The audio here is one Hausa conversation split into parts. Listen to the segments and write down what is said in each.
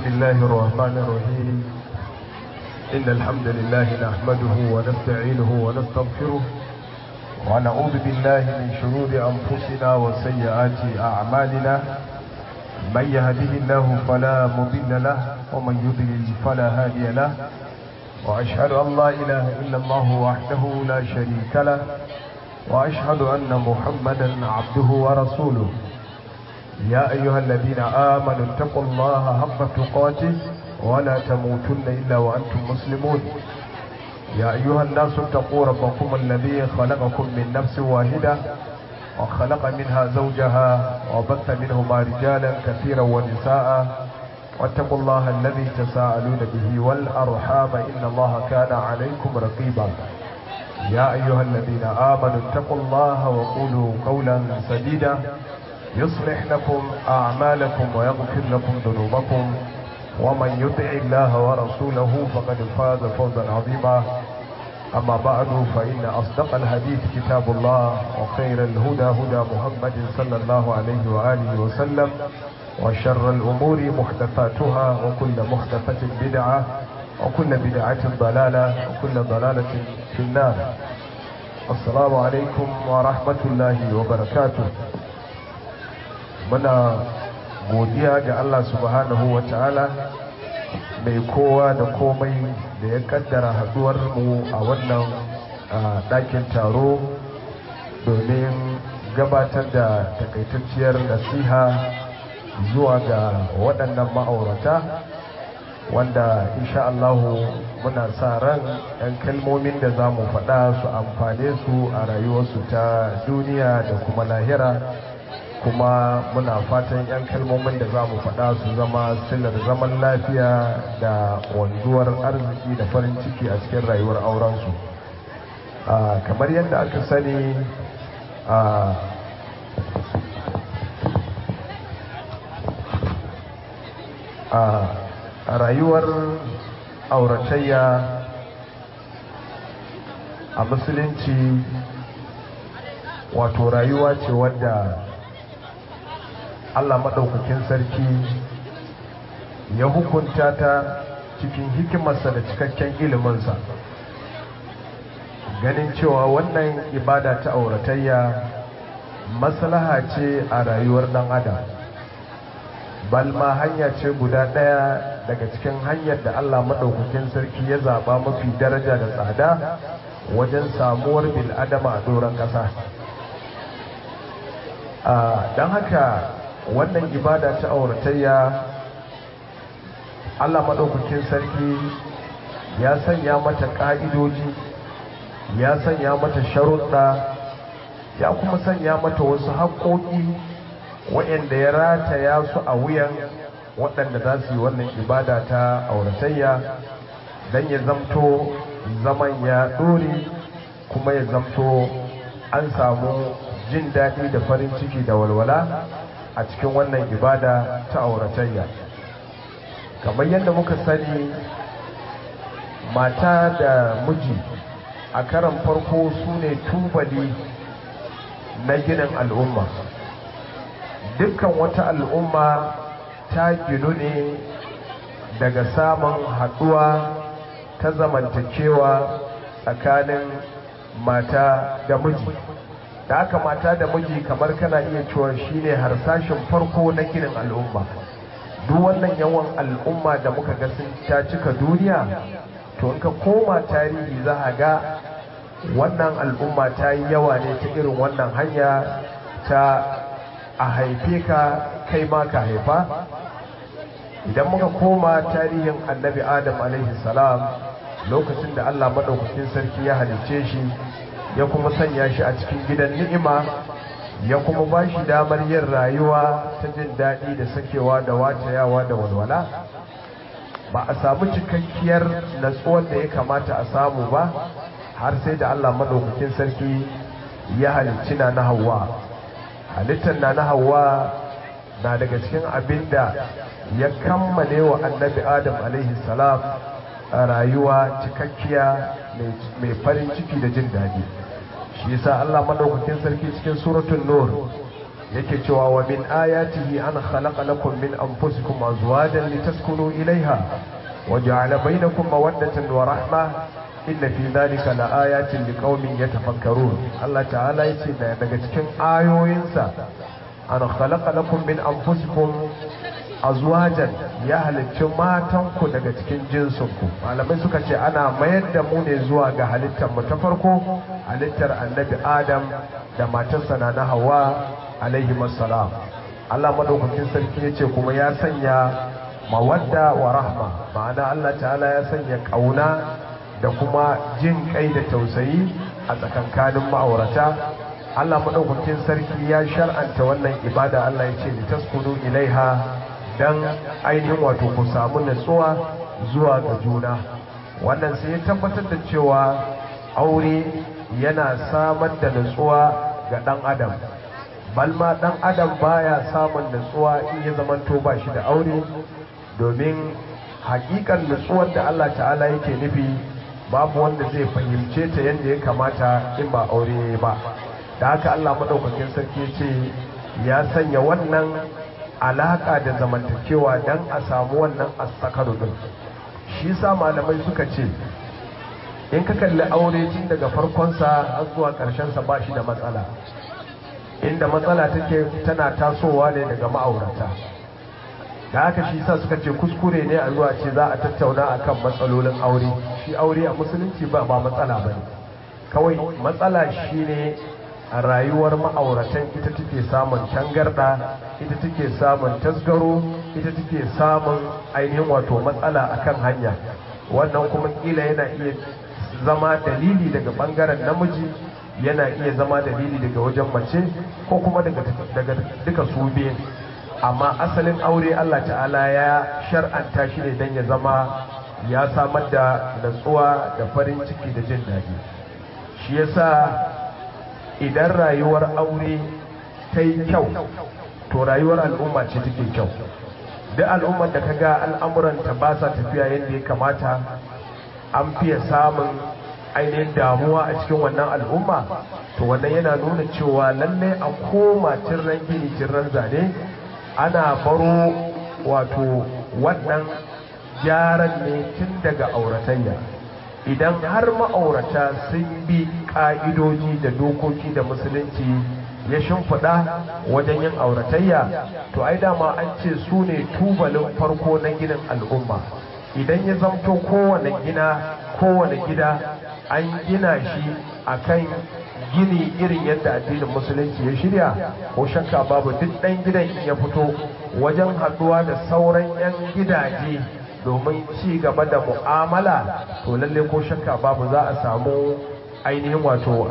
الله الرحمن الرحيم إن الحمد لله نحمده ونستعينه ونستغفره ونعوذ بالله من شرور أنفسنا وسيئات أعمالنا من يهده الله فلا مضل له ومن يضلل فلا هادي له وأشهد أن لا إله إلا الله وحده لا شريك له وأشهد أن محمدا عبده ورسوله يا أيها الذين آمنوا اتقوا الله حق تقاته ولا تموتن إلا وأنتم مسلمون يا أيها الناس اتقوا ربكم الذي خلقكم من نفس واحدة وخلق منها زوجها وبث منهما رجالا كثيرا ونساء واتقوا الله الذي تساءلون به والأرحام إن الله كان عليكم رقيبا يا أيها الذين آمنوا اتقوا الله وقولوا قولا سديدا يصلح لكم أعمالكم ويغفر لكم ذنوبكم ومن يطع الله ورسوله فقد فاز فوزا عظيما أما بعد فإن أصدق الحديث كتاب الله وخير الهدى هدى محمد صلى الله عليه وآله وسلم وشر الأمور محدثاتها وكل محدثة بدعة وكل بدعة ضلالة وكل ضلالة في النار السلام عليكم ورحمة الله وبركاته muna godiya ga Allah subhanahu wa ta'ala mai kowa da komai da ya kaddara haduwar mu a wannan ɗakin taro domin gabatar da takaitacciyar nasiha zuwa ga waɗannan ma'aurata wanda insha Allahu muna sa ran 'yan kalmomin da za mu faɗa su amfane su a rayuwarsu ta duniya da kuma lahira kuma muna fatan 'yan kalmomin da za mu faɗa su zama silar zaman lafiya da wanzuwar arziki da farin ciki a cikin rayuwar aurensu kamar yadda aka sani a rayuwar auratayya a musulunci wato rayuwa ce wadda Allah maɗaukakin sarki ya hukunta ta cikin hikimarsa da cikakken iliminsa ganin cewa wannan ibada ta auratayya maslaha ce a rayuwar ɗan adam balma hanya ce guda ɗaya daga cikin hanyar da Allah maɗaukakin sarki ya zaɓa mafi daraja da tsada wajen samuwar bil'adama a doron ƙasa don haka wannan ibada ta auratayya Allah maɗaukakin sarki ya sanya mata ƙa'idoji ya sanya mata sharuɗa ya kuma sanya mata wasu haƙoƙi waɗanda ya rataya su a wuyan waɗanda za su yi wannan ibada ta auratayya don ya zamto zaman ya ɗore kuma ya zamto an samu jin daɗi da farin ciki da walwala a cikin wannan ibada ta auratayya kamar yadda muka sani mata da miji a karan farko su ne tubali na ginin al'umma dukkan wata al'umma ta ginu ne daga samun haɗuwa ta zamantakewa tsakanin mata da miji da aka mata da miji kamar kana iya cewa shine harsashin farko na ginin al'umma duk wannan yawan al'umma da muka ga sun ta cika duniya to in ka koma tarihi za a ga wannan al'umma ta yi yawa ne ta irin wannan hanya ta a haife ka kai ma ka haifa idan muka koma tarihin annabi adam alaihi salam lokacin da allah maɗaukakin sarki ya halicce shi ya kuma sanya shi a cikin gidan ni'ima ya kuma ba shi damar yin rayuwa ta jin daɗi da sakewa da watayawa da walwala ba a samu cikakkiyar natsuwar da ya kamata a samu ba har sai da Allah maɗaukakin sarki ya halicci na na hawa halittar na na hawa na daga cikin abin da ya kammale wa annabi adam alaihi salam a rayuwa cikakkiya mai farin ciki da jin daɗi shi yasa Allah madaukakin sarki cikin suratul nur yake cewa wa min ayatihi an khalaqa lakum min anfusikum azwajan litaskunu ilaiha wa ja'ala bainakum mawaddatan wa rahma inna fi dhalika laayatin liqaumin yatafakkarun Allah ta'ala yace daga cikin ayoyinsa an khalaqa lakum min anfusikum azwajan ya halicci matanku daga cikin jinsinku malamai suka ce ana mayar da mu ne zuwa ga halittar mu ta farko halittar annabi adam da matarsa na na hawa alaihi salam Allah madaukakin sarki ya ce kuma ya sanya mawadda wa rahma ma'ana Allah ta'ala ya sanya kauna da kuma jin kai da tausayi a tsakankanin ma'aurata Allah madaukakin sarki ya shar'anta wannan ibada Allah ya ce litaskunu ilaiha dan ainihin wato ku samu natsuwa zuwa ga juna wannan sai ya tabbatar da cewa aure yana samar da natsuwa ga dan adam balma dan adam baya samun natsuwa in ya zamanto ba shi da aure domin hakikan natsuwar da Allah ta'ala yake nufi babu wanda zai fahimce ta yadda ya kamata in ba aure ba da haka Allah madaukakin sarki ya ce ya sanya wannan alaka da zamantakewa don a samu wannan asakaru din shi sa malamai suka ce in ka kalli aure tun daga farkonsa har zuwa sa ba shi da matsala inda matsala take tana tasowa ne daga ma'aurata da haka shi sa suka ce kuskure ne a zuwa ce za a tattauna akan matsalolin aure shi aure a musulunci ba ba matsala ba ne kawai matsala shine a rayuwar ma'auratan ita take samun tangarda ita take samun tasgaro ita take samun ainihin wato matsala akan hanya wannan kuma kila yana iya zama dalili daga bangaren namiji yana iya zama dalili daga wajen mace ko kuma daga duka su biyu amma asalin aure Allah ta'ala ya shar'anta shi ne don ya zama ya samar da natsuwa da farin ciki da jin daɗi shi yasa idan rayuwar aure ta yi kyau to rayuwar al'umma ce take kyau duk al'ummar da kaga al'amuranta ba sa tafiya yadda ya kamata an fiye samun ainihin damuwa a cikin wannan al'umma to wannan yana nuna cewa lallai a koma cirran gini cirran zane ana baro wato wannan gyaran ne tun daga auratayya idan har ma'aurata sun bi ƙa'idoji da dokoki da musulunci ya shimfiɗa wajen yin auratayya to ai dama an ce su ne tubalin farko na ginin al'umma idan ya zamto kowane gina kowane gida an gina shi akan gini irin yadda addinin musulunci ya shirya ko shakka babu duk ɗan gidan ya fito wajen haɗuwa da sauran 'yan gidaje domin ci gaba da mu'amala to lalle ko shakka babu za a samu ainihin wato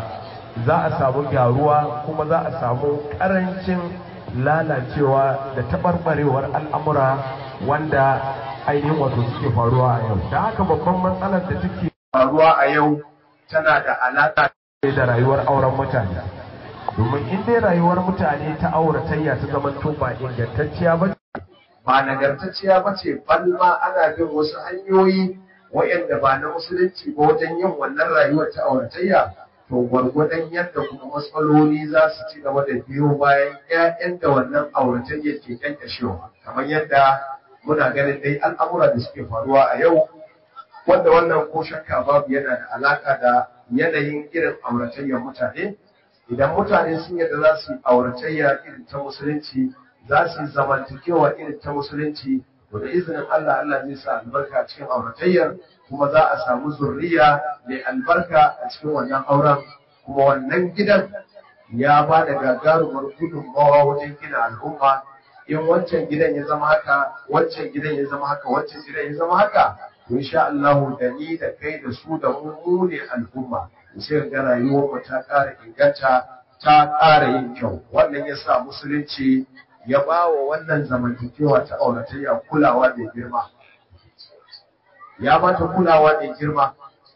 za a samu gyaruwa kuma za a samu karancin lalacewa da taɓarɓarewar al'amura wanda ainihin wato suke faruwa a yau da haka babban matsalar da take faruwa a yau tana da alaƙa da rayuwar auren mutane domin in dai rayuwar mutane ta auratayya ta zama ba ingantacciya ba ba nagartacciya ba ce balma ana bin wasu hanyoyi waɗanda ba na musulunci ba wajen yin wannan rayuwar ta auratayya to gwargwadon yadda kuma matsaloli za su ci gaba da biyo bayan ƴaƴan da wannan auratayya ke kyankashewa kamar yadda muna ganin dai al'amura da suke faruwa a yau wanda wannan ko shakka babu yana da alaka da yanayin irin auratayyar mutane idan mutane sun yadda za su yi auratayya irin ta musulunci za su yi zamantakewa irin ta musulunci to da izinin Allah Allah zai sa albarka cikin auratayyar kuma za a samu zurriya mai albarka a cikin wannan auren kuma wannan gidan ya ba da gagarumar gudunmawa wajen gina al'umma in wancan gidan ya zama haka wancan gidan ya zama haka wancan gidan ya zama haka to insha Allah da ni da kai da su da mu ne al'umma sai ga rayuwar mu ta ƙara inganta ta ƙara yin kyau wannan ya sa musulunci ya ba wa wannan zamantakewa ta auratayya kulawa mai girma ya ba ta kulawa mai girma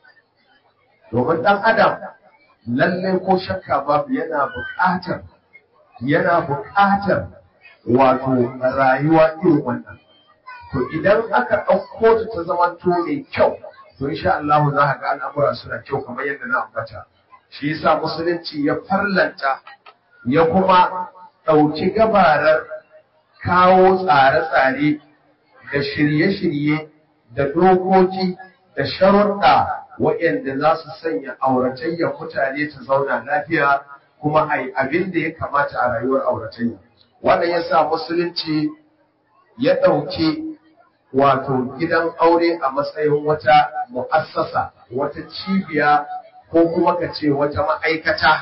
domin ɗan adam lalle ko shakka babu yana buƙatar yana buƙatar wato rayuwa irin wannan to idan aka ɗauko ta ta zamanto mai kyau to insha Allah za ka ga al'amura suna kyau kamar yadda na ambata shi yasa musulunci ya farlanta ya kuma ɗauki gabarar kawo tsare-tsare da shirye-shirye da dokoki da sharuɗa waɗanda za su sanya auratayyar mutane ta zauna lafiya kuma a yi abin da ya kamata a rayuwar auratayya. Wannan ya sa musulunci ya ɗauki wato gidan aure a matsayin wata mu'assasa, wata cibiya ko kuma ka ce wata ma'aikata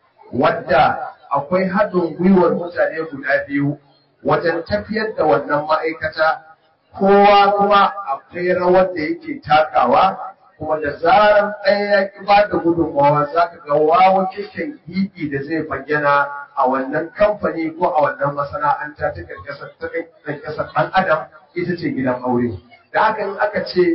wadda akwai haɗin gwiwar mutane guda biyu wajen tafiyar da wannan ma'aikata kowa kuma akwai rawar da yake takawa kuma da zarar ɗaya ya ƙi ba da gudunmawa za ka ga wawa keken gidi da zai bayyana a wannan kamfani ko a wannan masana'anta ta ƙarƙasar ɗan adam ita ce gidan aure da haka in aka ce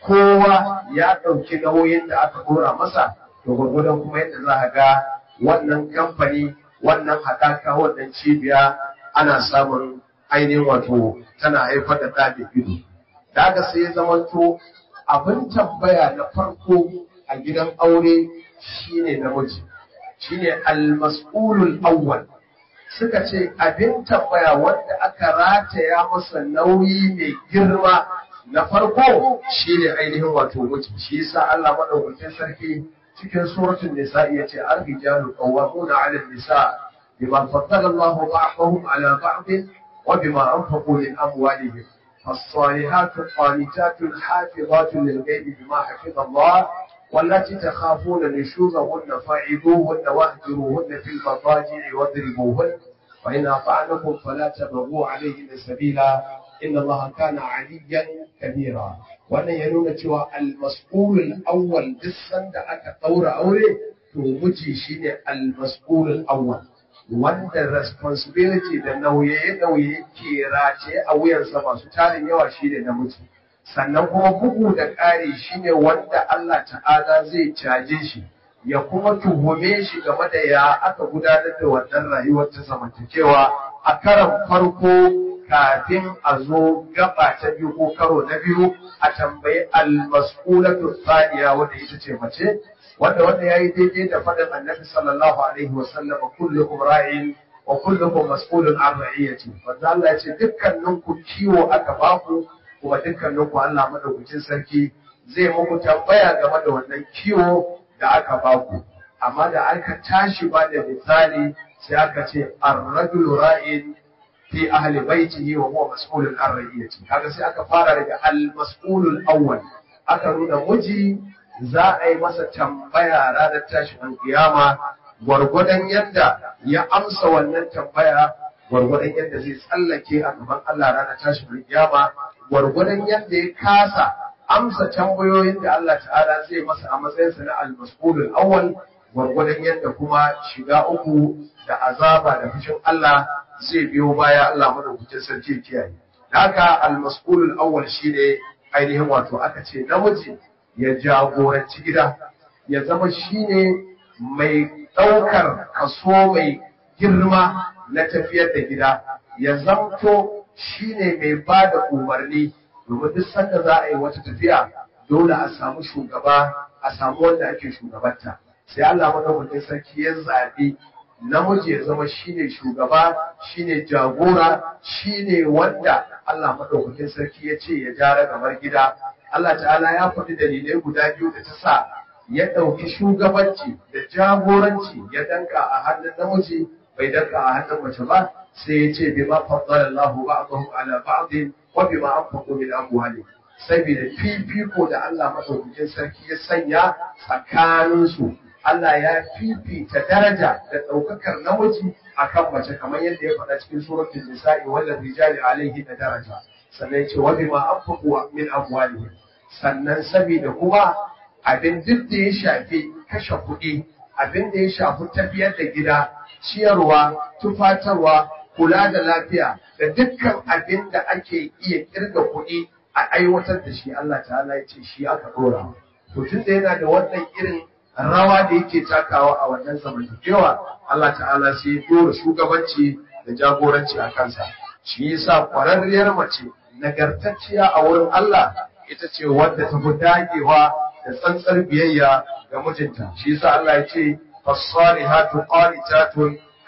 kowa ya ɗauki nauyin da aka ɗora masa to gwargwadon kuma yadda za a ga wannan kamfani wannan haɗaka wannan cibiya ana samun ainihin wato tana haifar da ɗaɗe ido da haka sai ya zamanto abin tambaya na farko a gidan aure shine namiji shine almas'ulul awwal suka ce abin tambaya wanda aka rataya masa nauyi mai girma na farko shine ainihin wato miji shi yasa Allah madaukakin sarki cikin suratul nisa yace ar-rijalu qawwamuna 'ala an-nisa bima faddala Allahu ba'dahum 'ala ba'd wa bima anfaqu min amwalihim فالصالحات قانتات حافظات للغيب بما حفظ الله والتي تخافون نشوزهن فاعذوهن واهجروهن في المضاجع واضربوهن وإن أطعنكم فلا تبغوا عليهن سبيلا إن الله كان عليا كبيرا wannan ya nuna cewa almas'ulul awwal duk sanda aka ɗaura aure to miji shine almas'ulul awwal wanda responsibility da nauye-nauye ke race a wuyansa masu tarin yawa shine namiji sannan kuma bugu da ƙari shine wanda Allah ta'ala zai caje shi ya kuma tuhume shi game da ya aka gudanar da wannan rayuwar ta zamantakewa a karan farko kafin a zo gaba ta biyu ko karo na biyu a tambayi almas'ulatu thaniya wanda ita ce mace wanda wanda yayi daidai da faɗin annabi sallallahu alaihi wa sallam kullukum ra'in wa kullukum mas'ulun an ra'iyati wanda Allah ya ce dukkaninku kiwo aka baku kuma dukkaninku Allah madaukakin sarki zai muku tambaya game da wannan kiwo da aka baku amma da aka tashi ba da misali sai aka ce ar-rajulu ra'in fi ahli baitihi wa huwa mas'ulun an ra'iyati kaga sai aka fara daga al-mas'ulul awwal aka nuna miji za a yi masa tambaya ranar tashin kiyama gwargwadon yadda ya amsa wannan tambaya gwargwadon yadda zai tsallake a gaban Allah ranar tashin kiyama gwargwadon yadda ya kasa amsa tambayoyin da Allah ta'ala zai masa a matsayinsa na al-mas'ulul awwal gwargwadon yadda kuma shiga uku da azaba da fushin Allah zai biyo baya Allah madaukakin sarki kiyaye haka al-mas'ulul awwal shine ainihin wato aka ce namiji ya jagoranci gida ya zama shine mai ɗaukar kaso mai girma na tafiyar da gida ya zamto shine mai ba da umarni domin duk sanda za a yi wata tafiya dole a samu shugaba a samu wanda ake shugabanta sai Allah madaukakin sarki ya zaɓi namiji ya zama shine shugaba shine jagora shine wanda Allah madaukakin sarki ya ce ya jara gamar gida Allah ta'ala ya faɗi dalilai guda biyu da ta sa ya ɗauki shugabanci da jagoranci ya danka a hannun namiji bai danka a hannun mace ba sai ya ce bima faddala Allahu ba'dahum ala ba'd wa bima anfaqu min amwalihim saboda fifiko da Allah madaukakin sarki ya sanya tsakaninsu Allah ya fifita daraja da ɗaukakar namiji akan mace kamar yadda ya faɗa cikin suratul nisa'i wal rijali alaihi da daraja sannan ya ce wa bima anfaqu min amwalihim sannan saboda kuma abin duk da ya shafi kashe kuɗi abin da ya shafi tafiyar da gida ciyarwa tufatarwa kula da lafiya da dukkan abin da ake iya kirga kuɗi a aiwatar da shi Allah ta'ala ya ce shi aka ɗora to tun da yana da wannan irin rawa da yake takawa a wannan zamantakewa Allah ta'ala sai ya ɗora shugabanci da jagoranci a kansa shi yasa ƙwararriyar mace nagartacciya a wurin Allah ita ce wadda ta fi dagewa da tsantsar biyayya ga mijinta shi yasa Allah ya ce fasalihatu qanitatun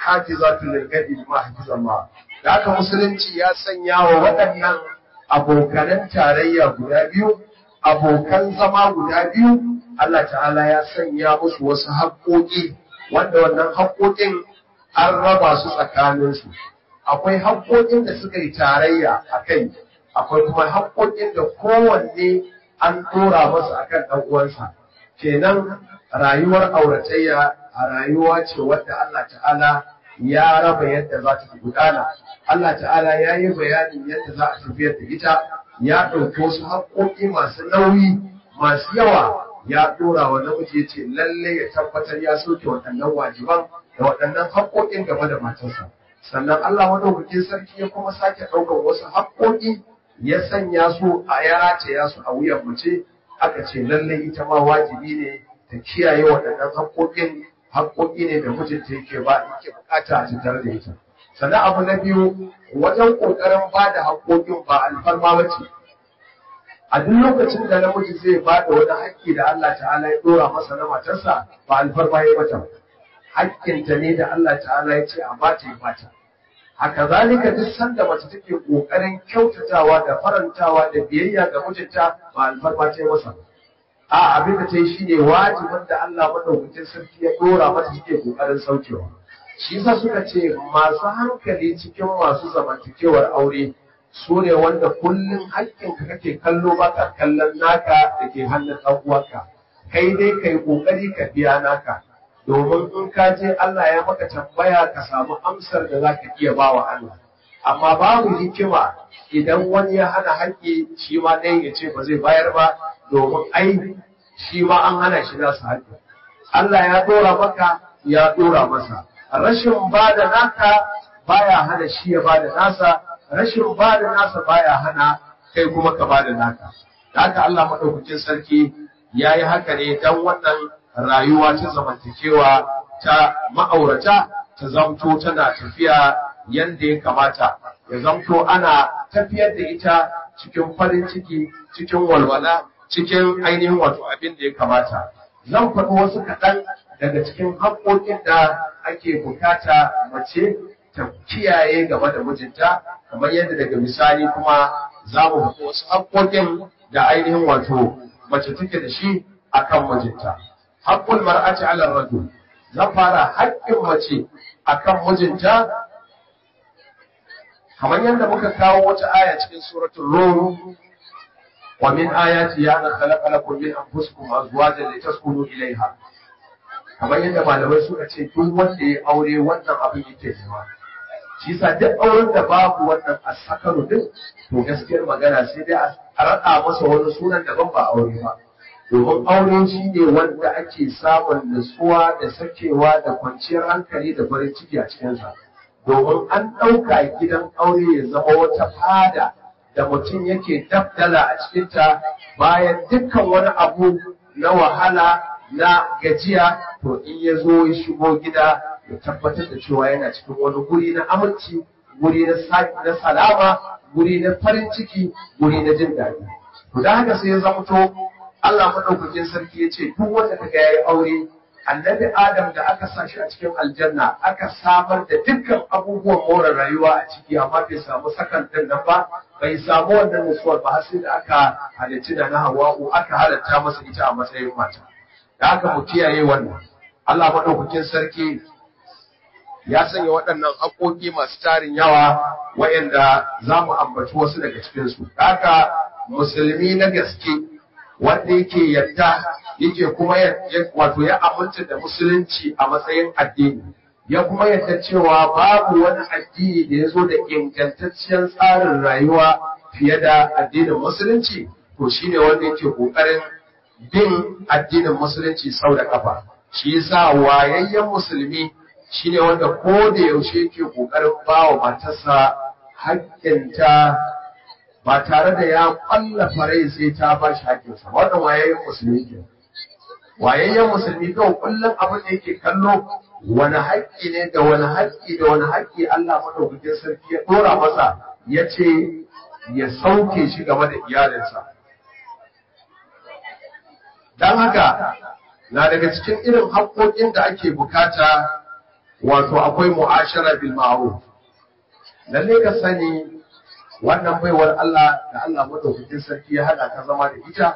hafizatu lil ghaibi bima hafizallah da haka musulunci ya sanya wa waɗannan abokanan tarayya guda biyu abokan zama guda biyu Allah ta'ala ya sanya musu wasu haƙoƙi wanda wannan haƙoƙin an raba su tsakaninsu akwai haƙoƙin da suka yi tarayya a kai akwai kuma haƙoƙin da kowanne an ɗora masa akan ɗan uwansa kenan rayuwar auratayya a rayuwa ce wadda Allah ta'ala ya raba yadda za ta gudana Allah ta'ala ya yi bayanin yadda za a tafiyar da ita ya ɗauki wasu haƙoƙi masu nauyi masu yawa ya ɗora wa namiji ya ce lalle ya tabbatar ya soke waɗannan wajiban da waɗannan haƙoƙin game da matarsa sannan Allah madaukakin sarki ya kuma sake ɗaukar wasu haƙoƙi ya sanya su a ya rataya su a wuyan mace aka ce lalle ita ma wajibi ne ta kiyaye waɗannan haƙoƙin haƙoƙi ne da mijinta yake ba yake bukata a tattare da ita sannan abu na biyu wajen ƙoƙarin ba da haƙoƙin ba alfarma ba ce a duk lokacin da namiji zai ba da wani haƙƙi da Allah ta'ala ya ɗora masa na matarsa ba alfarma ya mata haƙƙinta ne da Allah ta'ala ya ce a bata ya bata haka zalika duk sanda mace take ƙoƙarin kyautatawa da farantawa da biyayya ga mijinta ba alfarma ta yi masa a abin da ta yi shine wajibin da Allah madaukakin sarki ya ɗora mata take ƙoƙarin saukewa shi yasa suka ce masu hankali cikin masu zamantakewar aure su ne wanda kullum haƙƙinka kake kallo ba ka kallon naka da ke hannun ɗan uwanka kai dai kai ƙoƙari ka biya naka domin in ka je Allah ya maka tambaya ka samu amsar da za ka iya ba wa Allah amma babu hikima idan wani ya hana haƙƙi shi ma ɗayan ya ce ba zai bayar ba domin ai shi ma an hana shi nasu haƙƙi Allah ya ɗora maka ya ɗora masa rashin ba da naka baya hana shi ya ba da nasa rashin ba da nasa baya hana kai kuma ka ba da naka da haka Allah maɗaukakin sarki ya yi haka ne don wannan rayuwa ta zamantakewa ta ma'aurata ta zamto tana tafiya yadda ya kamata ya zamto ana tafiyar da ita cikin farin ciki cikin walwala cikin ainihin wato abin da ya kamata zan faɗi wasu kaɗan daga cikin haƙoƙin da ake bukata mace ta kiyaye game da mijinta kamar yadda daga misali kuma za mu faɗi wasu haƙoƙin da ainihin wato mace take da shi akan mijinta haƙƙul mar'ati ala rajul zan fara haƙƙin mace akan mijinta kamar yadda muka kawo wata aya cikin suratul rum wa min ayati ya na khalaqa lakum min anfusikum azwajan litaskunu ilayha kamar yadda malamai suka ce duk wanda ya aure wannan abin yake nema shi yasa duk auren da babu wannan asakaru din to gaskiyar magana sai dai a raɗa masa wani sunan daban ba aure ba domin aure shi ne wanda ake samun nutsuwa da sakewa da kwanciyar hankali da farin ciki a cikinsa domin an ɗauka gidan aure ya zama wata fada da mutum yake dabdala a cikinta bayan dukkan wani abu na wahala na gajiya to in ya zo ya shigo gida ya tabbatar da cewa yana cikin wani guri na aminci guri na salama guri na farin ciki guri na jin daɗi to da haka sai ya zamto Allah madaukakin sarki ya ce duk wanda kaga yayi aure annabi Adam da aka sa shi a cikin aljanna aka samar da dukkan abubuwan more rayuwa a ciki amma bai samu sakan din nan ba bai samu wannan nutsuwar ba har sai da aka halicci da na Hawwa'u aka halatta masa ita a matsayin mata da aka mu kiyaye wannan Allah madaukakin sarki ya sanya waɗannan haƙoƙi masu tarin yawa wayanda za mu ambaci wasu daga cikinsu. Haka musulmi na gaske wanda yake yadda yake kuma wato ya aminta da musulunci a matsayin addini ya kuma yadda cewa babu wani addini da ya zo da ingantacciyar tsarin rayuwa fiye da addinin musulunci to shine wanda yake kokarin bin addinin musulunci sau da kafa shi yasa wayayyen musulmi shine wanda ko da yaushe yake kokarin bawa matarsa haƙƙinta ba tare da ya ƙwallafa rai sai ta ba shi haƙƙinsa wannan wayayyen musulmi ke wayayyen musulmi kawai kullum abin da yake kallo wani haƙƙi ne da wani haƙƙi da wani haƙƙi Allah madaukakin sarki ya ɗora masa ya ce ya sauke shi game da iyalinsa don haka na daga cikin irin haƙƙoƙin da ake bukata wato akwai mu'ashara bil ma'ruf lalle ka sani wannan baiwar Allah da Allah madaukakin sarki ya hada ka zama da ita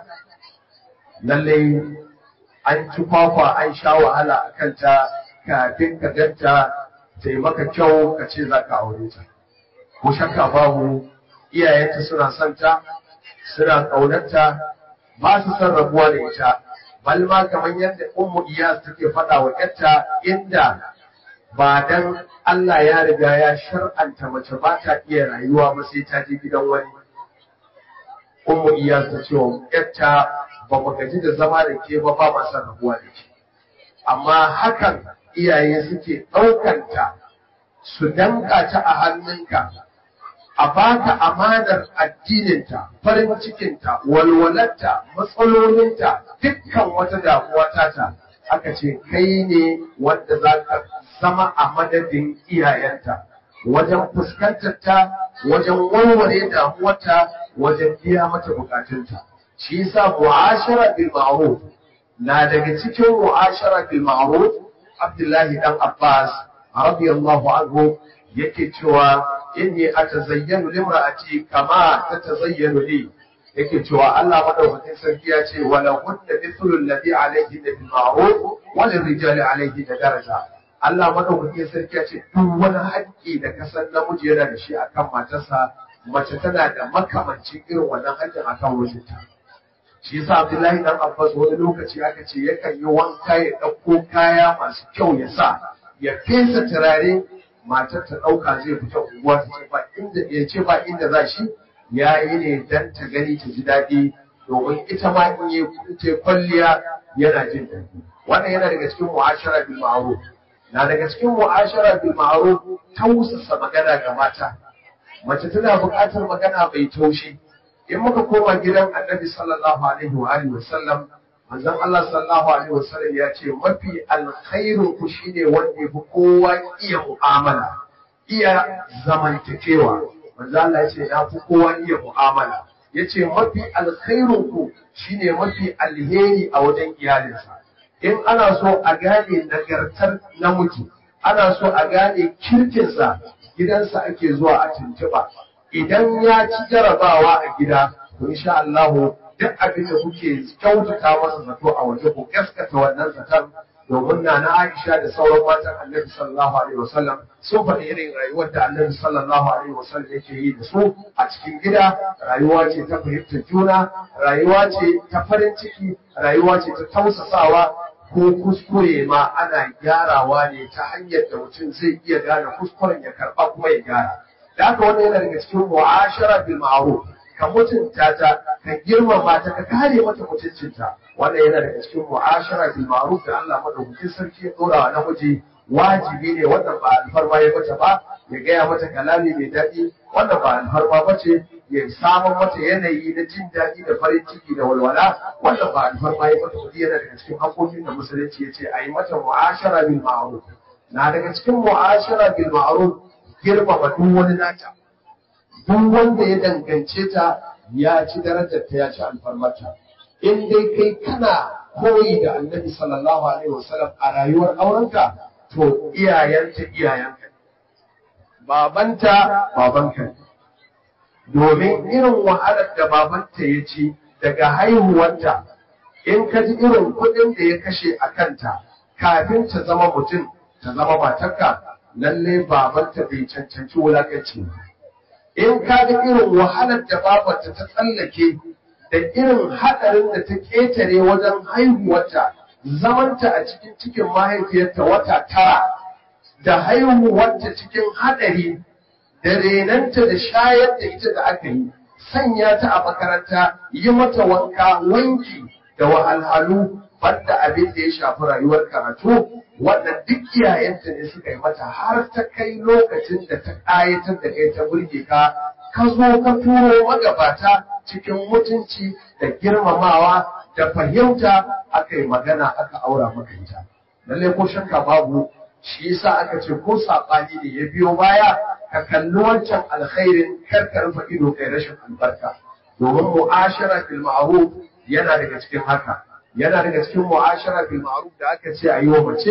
lalle an ci kwakwa an sha wahala a kanta kafin ka ganta ta yi maka kyau ka ce za ka aure ta ko shakka babu iyayenta suna son ta suna ƙaunarta ba su son rabuwa da ita balma kamar yadda ummu iyas take faɗa wa ƴarta inda ba dan Allah ya riga ya shar'anta mace ba ta iya rayuwa ba sai ta je gidan wani ummu iyas ta ce wa ƴarta ba mu gaji da zama da ke ba ba ma son rabuwa da ke amma hakan iyaye suke ɗaukanta su danka ta a hannunka a baka amanar addininta farin cikinta walwalarta matsalolinta dukkan wata damuwa tata aka ce kai ne wanda za ka zama a madadin iyayenta wajen fuskantar ta wajen warware damuwarta wajen biya mata bukatunta shi yasa mu'ashara bil ma'ruf na daga cikin mu'ashara bil ma'ruf Abdullahi dan Abbas radiyallahu anhu yake cewa inni atazayyanu limra'ati kama tatazayyanu li yake cewa Allah madaukakin sarki ya ce wala kunna mithlu alladhi alayhi bil ma'ruf wa lirrijali alayhi daraja Allah madaukakin sarki ya ce duk wani haƙƙi da kasan namiji yana da shi akan matarsa mace tana da makamancin irin wannan haƙƙin akan mijinta shi yasa Abdullahi dan Abbas wani lokaci aka ce yakan yi wanka ya ɗauko kaya masu kyau ya sa ya fesa turare matar ta ɗauka zai fita unguwa ta ce ba inda ya ce ba inda za shi ya yi ne dan ta gani ta ji daɗi domin ita ma in yi ta kwalliya yana jin daɗi wannan yana daga cikin mu'ashara bil ma'ruf na daga cikin mu'ashara bil ma'ruf tausasa magana ga mata mace tana buƙatar magana mai taushi in muka koma gidan annabi sallallahu alaihi wa alihi wa sallam manzon Allah sallallahu alaihi wa sallam ya ce mafi alkhairu ku shine wanda yafi kowa iya mu'amala iya zamantakewa manzon Allah ya ce ya fi kowa iya mu'amala yace mafi alkhairun ku shine mafi alheri a wajen iyalinsa in ana so a gane nagartar namiji ana so a gane kirkinsa gidansa ake zuwa a tuntuɓa idan ya ci jarabawa a gida to insha Allah duk abin da kuke kyautata masa zato a waje ku gaskata wannan zaton domin na na Aisha da sauran matan Annabi sallallahu alaihi wasallam sun faɗi irin rayuwar da Annabi sallallahu alaihi wasallam yake yi da su a cikin gida rayuwa ce ta fahimtar juna rayuwa ce ta farin ciki rayuwa ce ta tausasawa ko kuskure ma ana gyarawa ne ta hanyar da mutum zai iya gane kuskuren ya karɓa kuma ya gyara da haka wannan yana daga cikin mu'ashara bil ma'ruf ka mutunta ta ka girmama ta ka kare mata mutuncinta wannan yana daga cikin mu'ashara bil ma'ruf da Allah madaukakin sarki ya dora wa namiji wajibi ne wannan ba alfarma ya mata ba ya gaya mata kalami mai daɗi wannan ba alfarma ba ce ya samun mata yanayi na jin daɗi da farin ciki da walwala wannan ba alfarma ya mata kudi yana daga cikin haƙoƙin da musulunci ya ce a yi mata mu'ashara bil ma'ruf na daga cikin mu'ashara bil ma'ruf girmama duk wani nata duk wanda ya dangance ta ya ci darajar ta ya ci alfarmarta in dai kai kana koyi da annabi sallallahu alaihi wasallam a rayuwar aurenka to iyayenta iyayenka babanta babanka domin irin wahalar da babanta ya ci daga haihuwarta in ka ji irin kuɗin da ya kashe a kanta kafin ta zama mutum ta zama matarka lalle babanta bai cancanci wulakanci ba in ka ga irin wahalar da babarta ta tsallake da irin haɗarin da ta ƙetare wajen haihuwarta zamanta a cikin cikin mahaifiyarta wata tara da haihuwarta cikin haɗari da renanta da shayar da ita da aka yi sanya ta a makaranta yi mata wanka wanki da wahalhalu banda abin da ya shafi rayuwar karatu wannan duk iyayenta ne suka yi mata har ta kai lokacin da ta ƙayatar da kai ta burge ka ka zo ka turo magabata cikin mutunci da girmamawa da fahimta aka yi magana aka aura maka ita lallai ko shakka babu shi yasa aka ce ko saɓani ne ya biyo baya ka kalli wancan alkhairin kar ka rufe ido kai rashin albarka domin mu'ashara bil ma'ruf yana daga cikin haka yana daga cikin mu'ashara bil ma'ruf da aka ce a yi wa mace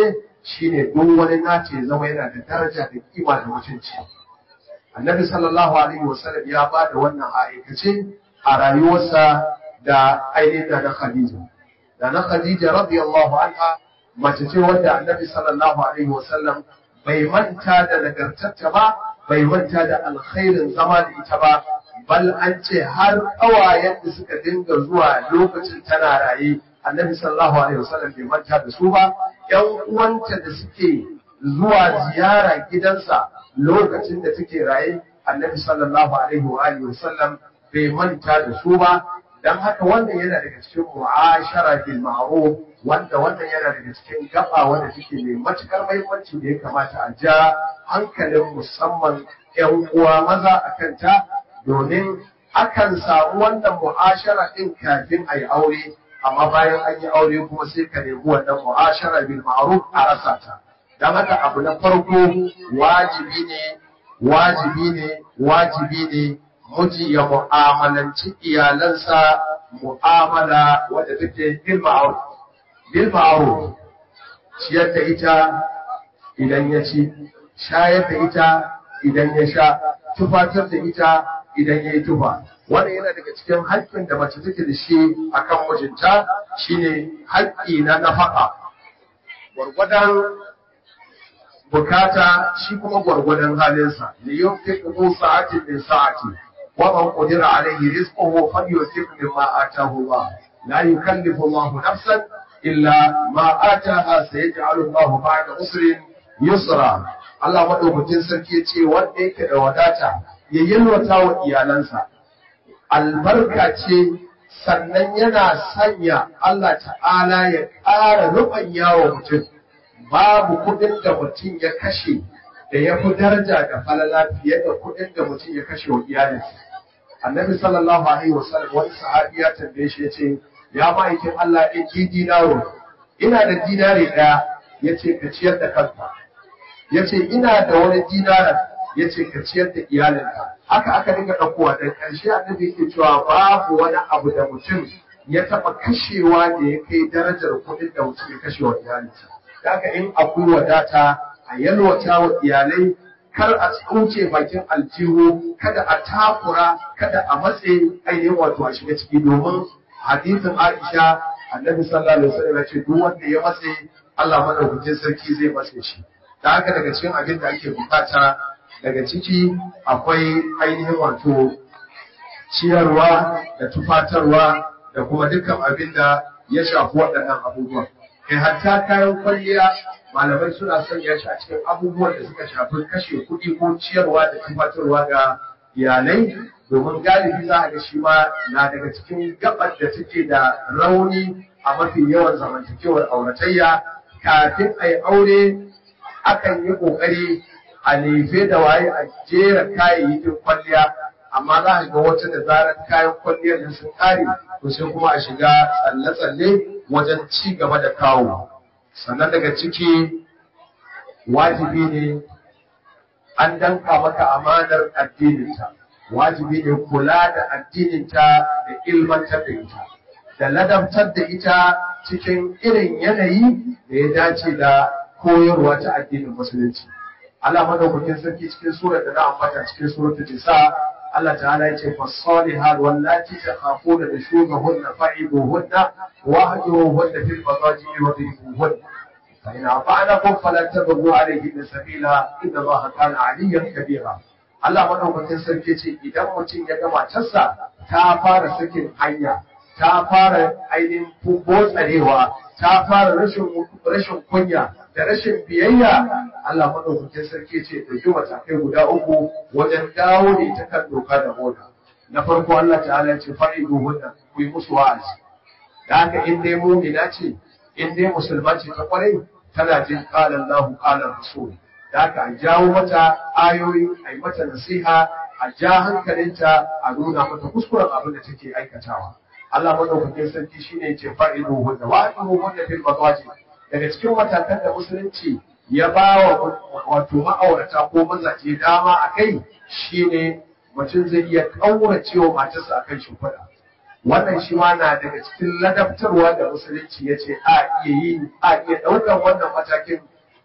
shine duk wani nace ya zama yana da daraja da kima da mutunci annabi sallallahu alaihi wasallam ya ba da wannan aikace a rayuwarsa da ainihin da na khadija da na khadija radiyallahu anha mace ce wanda annabi sallallahu alaihi wasallam bai manta da nagartarta ba bai manta da alkhairin zama da ita ba bal an ce har ƙawayen da suka dinga zuwa lokacin tana raye annabi sallallahu alaihi wasallam bai manta da su ba ƴan uwanta da suke zuwa ziyara gidansa lokacin da take raye annabi sallallahu alaihi wa alihi wasallam bai manta da su ba dan haka wannan yana daga cikin mu'ashara bil ma'ruf wanda wannan yana daga cikin gaba wanda take mai matukar muhimmanci da ya kamata a ja hankalin musamman ƴan uwa maza akan ta domin akan samu wannan mu'ashara din kafin a yi aure amma bayan an yi aure kuma sai ka nemi wannan mu'ashara bil ma'ruf a rasa ta dan haka abu na farko wajibi ne wajibi ne wajibi ne miji ya mu'amalanci iyalansa mu'amala wadda take bil ma'ruf bil ma'ruf ciyar da ita idan ya ci shayar da ita idan ya sha tufatar da ita idan ya yi tufa wannan yana daga cikin haƙƙin da mace take da shi akan mijinta shine haƙƙi na nafaka gwargwadon bukata shi kuma gwargwadon halinsa li yunfiqu sa'atin min sa'ati wa man qadira alayhi rizquhu falyunfiq mimma ataahu Allah la yukallifu Allah nafsan illa ma ataaha sayaj'alu Allah ba'da usrin yusra Allah madaukakin sarki ya ce wanda yake da wadata ya yalwata wa iyalansa albarka ce sannan yana sanya Allah ta'ala ya ƙara rubanya wa mutum babu kuɗin da mutum ya kashe da ya fi daraja da falala fiye da kuɗin da mutum ya kashe wa iyalinsa annabi sallallahu alaihi wasallam wani sahabi ya tambaye shi ya ce ya ma'aikin Allah in ji dinaro ina da dinari ɗaya ya ce ka ciyar da kanka ya ce ina da wani dinaran ya ce ka ciyar da iyalinka haka aka dinga ɗaukowa da ƙarshe annabi yake cewa babu wani abu da mutum ya taɓa kashewa da ya kai darajar kuɗin da mutum ya kashe wa iyalinsa da haka in akwai wadata a yalwata wa iyalai kar a tsuce bakin aljihu kada a takura kada a matse ainihin wato a shiga ciki domin hadisin Aisha annabi sallallahu alaihi wasallam ya ce duk wanda ya matse Allah madaukakin sarki zai matse shi da haka daga cikin abin da ake bukata daga ciki akwai ainihin wato ciyarwa da tufatarwa da kuma dukkan abin da ya shafi waɗannan abubuwan. Kai hatta kayan kwalliya malamai suna sanya shi a cikin abubuwan da suka shafi kashe kuɗi ko ciyarwa da tufatarwa ga iyalai domin galibi za a ga shi ma na daga cikin gabar da take da rauni a mafi yawan zamantakewar auratayya kafin a yi aure akan yi ƙoƙari a lefe da waye a jera kayayyakin kwalliya amma za a ga wata da zarar kayan kwalliyar da sun kare to sai kuma a shiga tsalle-tsalle wajen ci gaba da kawo sannan daga ciki wajibi ne an danka maka amanar addininta wajibi ne kula da addininta da ilmantar da ita da ladabtar da ita cikin irin yanayi da ya dace da koyarwa ta addinin musulunci Allah madaukakin sarki cikin surar da na ambata cikin suratul nisa Allah ta'ala ya ce fasalihat wallati takhafuna nushuzahunna fa'iduhunna wahjuruhunna fil madaji wadribuhunna fa in afa'anakum fala tabghu alayhinna sabila inna Allaha kana aliyyan kabira Allah madaukakin sarki ce idan mutum ya ga matarsa ta fara sakin hanya ta fara ainihin botsarewa ta fara rashin kunya da rashin biyayya Allah madaukakin sarki ce ɗauki matakai guda uku wajen dawo da ita kan doka da moda na farko Allah ta'ala ce fa'idu hunna ku yi musu wa'azi da haka in dai mu'mina ce in dai musulma ce ta kwarai tana jin qala Allahu qala Rasul da haka a jawo mata ayoyi a yi mata nasiha a ja hankalinta a nuna mata kuskuren abin da take aikatawa Allah madaukakin sarki shine ce fa'idu hunna wa'azu hunna fil madaji daga cikin matakan da musulunci ya ba wa wato ma'aurata ko mazaje dama a kai shine mutum zai iya ƙaurace wa matarsa a kan shimfiɗa wannan shi ma na daga cikin ladabtarwa da musulunci ya ce a iya yi a iya ɗaukar wannan matakin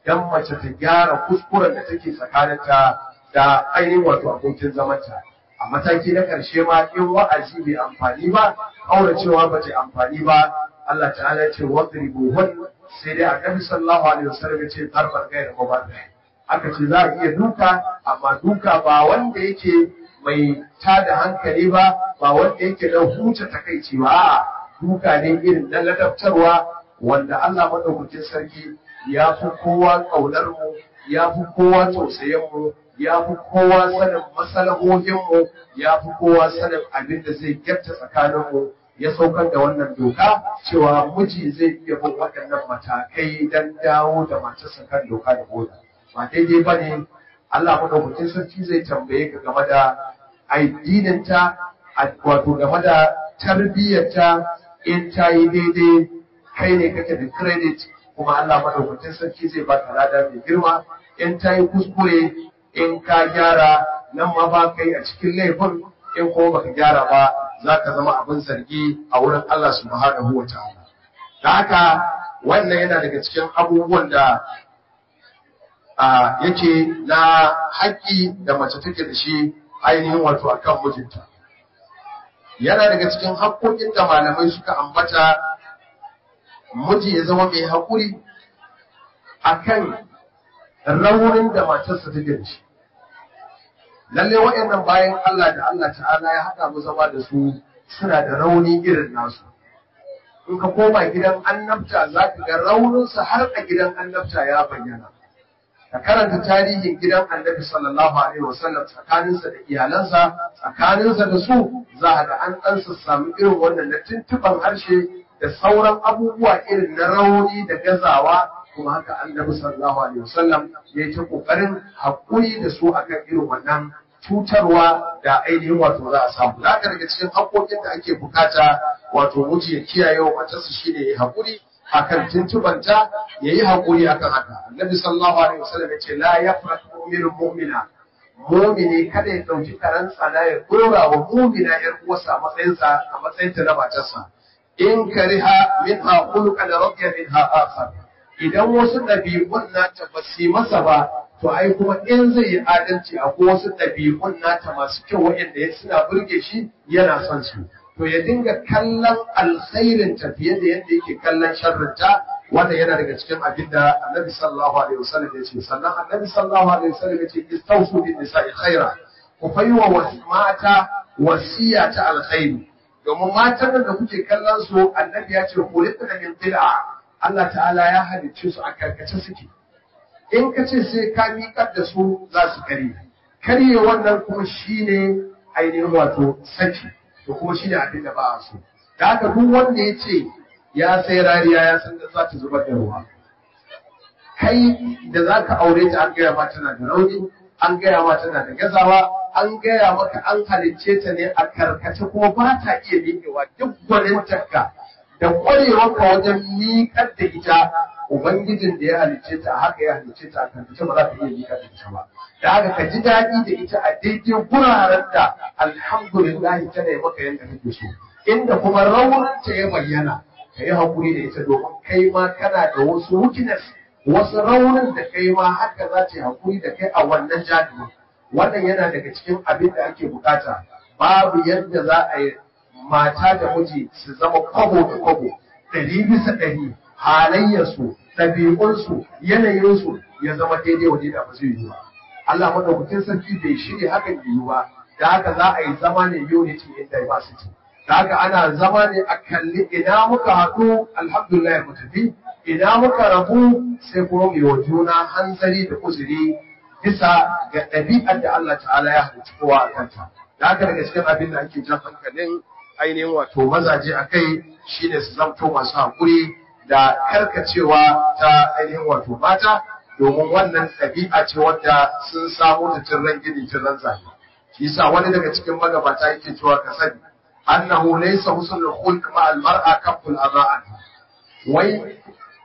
dan mace ta gyara kuskuren da take tsakaninta da ainihin wato abokin zamanta a mataki na ƙarshe ma in wa'azi bai amfani ba auracewa ba ta amfani ba Allah ta'ala ya ce wadribuhun sai dai annabi sallallahu alaihi wasallam ya ce zarban gaira mubarrih aka ce za a iya duka amma duka ba wanda yake mai tada hankali ba ba wanda yake da huce takaici ba a'a duka ne irin na ladabtarwa wanda Allah madaukakin sarki ya fi kowa kaunar mu ya fi kowa tausayin mu ya fi kowa sanin masalahohin mu ya fi kowa sanin abin da zai gyarta tsakanin mu ya saukar da wannan doka cewa miji zai iya bin waɗannan matakai don dawo da matarsa kan doka da oda ba daidai ba ne Allah madaukakin sarki zai tambaye ka game da addininta wato game da tarbiyyarta in ta yi daidai kai ne kake da credit kuma Allah madaukakin sarki zai ba ka lada mai girma in ta yi kuskure in ka gyara nan ma ba kai a cikin laifin in kuma baka gyara ba za ka zama abin zargi a wurin Allah subhanahu wa ta'ala da haka wannan yana daga cikin abubuwan da yake na haƙƙi da mace take da shi ainihin wato akan mijinta yana daga cikin haƙƙoƙin da malamai suka ambata miji ya zama mai haƙuri akan raunin da matarsa take da shi lalle waɗannan bayan Allah da Allah ta'ala ya haɗa mu zama da su suna da rauni irin nasu in ka koma gidan annabta za ka ga rauninsa har a gidan annabta ya bayyana ka karanta tarihin gidan annabi sallallahu alaihi wasallam tsakaninsa da iyalansa tsakaninsa da su za a ga an ɗan samu irin wannan na tuntuɓan harshe da sauran abubuwa irin na rauni da gazawa kuma haka annabi sallallahu alaihi wasallam ya yi ta ƙoƙarin haƙuri da su akan irin wannan cutarwa da ainihin wato za a samu. Za ka daga cikin haƙoƙin da ake bukata wato miji ya kiyaye wa matarsa shine ya haƙuri akan tuntubanta ya yi haƙuri akan haka. Annabi sallallahu alaihi wasallam ya ce la yafrat mu'minun mu'mina mu'mini kada ya ɗauki karan tsana ya ɗora wa mu'mina ‘yar uwarsa a matsayinsa a matsayinta na matarsa. In kariha minha khuluqan radiya minha akhar. Idan wasu ɗabi'un nata ba su masa ba to ai kuma in zai yi adalci a wasu ɗabi'un nata masu kyau waɗanda ya suna burge shi yana son su to ya dinga kallon alkhairin ta fiye da yadda yake kallon sharrinta wannan yana daga cikin abin da annabi sallallahu alaihi wasallam ya ce sannan annabi sallallahu alaihi wasallam ya ce istausu bin nisa'i khaira ku faiwa mata wasiya ta alkhairi domin matan nan da kuke kallon su annabi ya ce kulitna min qil'a Allah ta'ala ya halicce su a karkace suke in ka ce sai ka miƙar da su za su kare karye wannan kuma shine ainihin wato saki to kuma shine abin da ba a so da haka duk wanda ya ce ya sai rariya ya san da za ta zubar da ruwa kai da za ka aure ta an gaya ma tana da rauni an gaya ma tana da gazawa an gaya maka an halicce ta ne a karkace kuma ba ta iya miƙewa duk gwanintarka da ƙwarewarka wajen miƙar da ita Ubangijin da ya halicce ta haka ya halicce ta kan ta ba za ta iya miƙa da ita ba. Da haka ka ji daɗi da ita a daidai guraren da alhamdulillah tana yi maka yadda kake so. Inda kuma raunanta ya bayyana ka yi haƙuri da ita domin kai ma kana da wasu weakness wasu raunin da kai ma haka za ta yi haƙuri da kai a wannan jami'in. Wannan yana daga cikin abin da ake bukata. Babu yadda za a yi mata da miji su zama kwabo da kwabo ɗari bisa ɗari halayyarsu ɗabi'unsu yanayinsu ya zama daidai wa da ba zai yi ba Allah madaukakin sarki bai shirya hakan yiwu ba da haka za a yi zama ne unity in diversity da haka ana zama ne a kalli ina muka haɗu alhamdulillah mu tafi ina muka rabu sai kuma mu wa juna hanzari da uzuri bisa ga ɗabi'ar da Allah ta'ala ya halicci kowa a kanta da haka daga cikin abin da ake jan hankalin ainihin wato mazaje a kai shine su zamto masu haƙuri da karkacewa ta ainihin wato mata domin wannan ɗabi'a ce wadda sun samu da tirran gini tirran zafi shi yasa wani daga cikin magabata yake cewa ka sani annahu laysa husnul khulq ma al mar'a kaful adha'an wai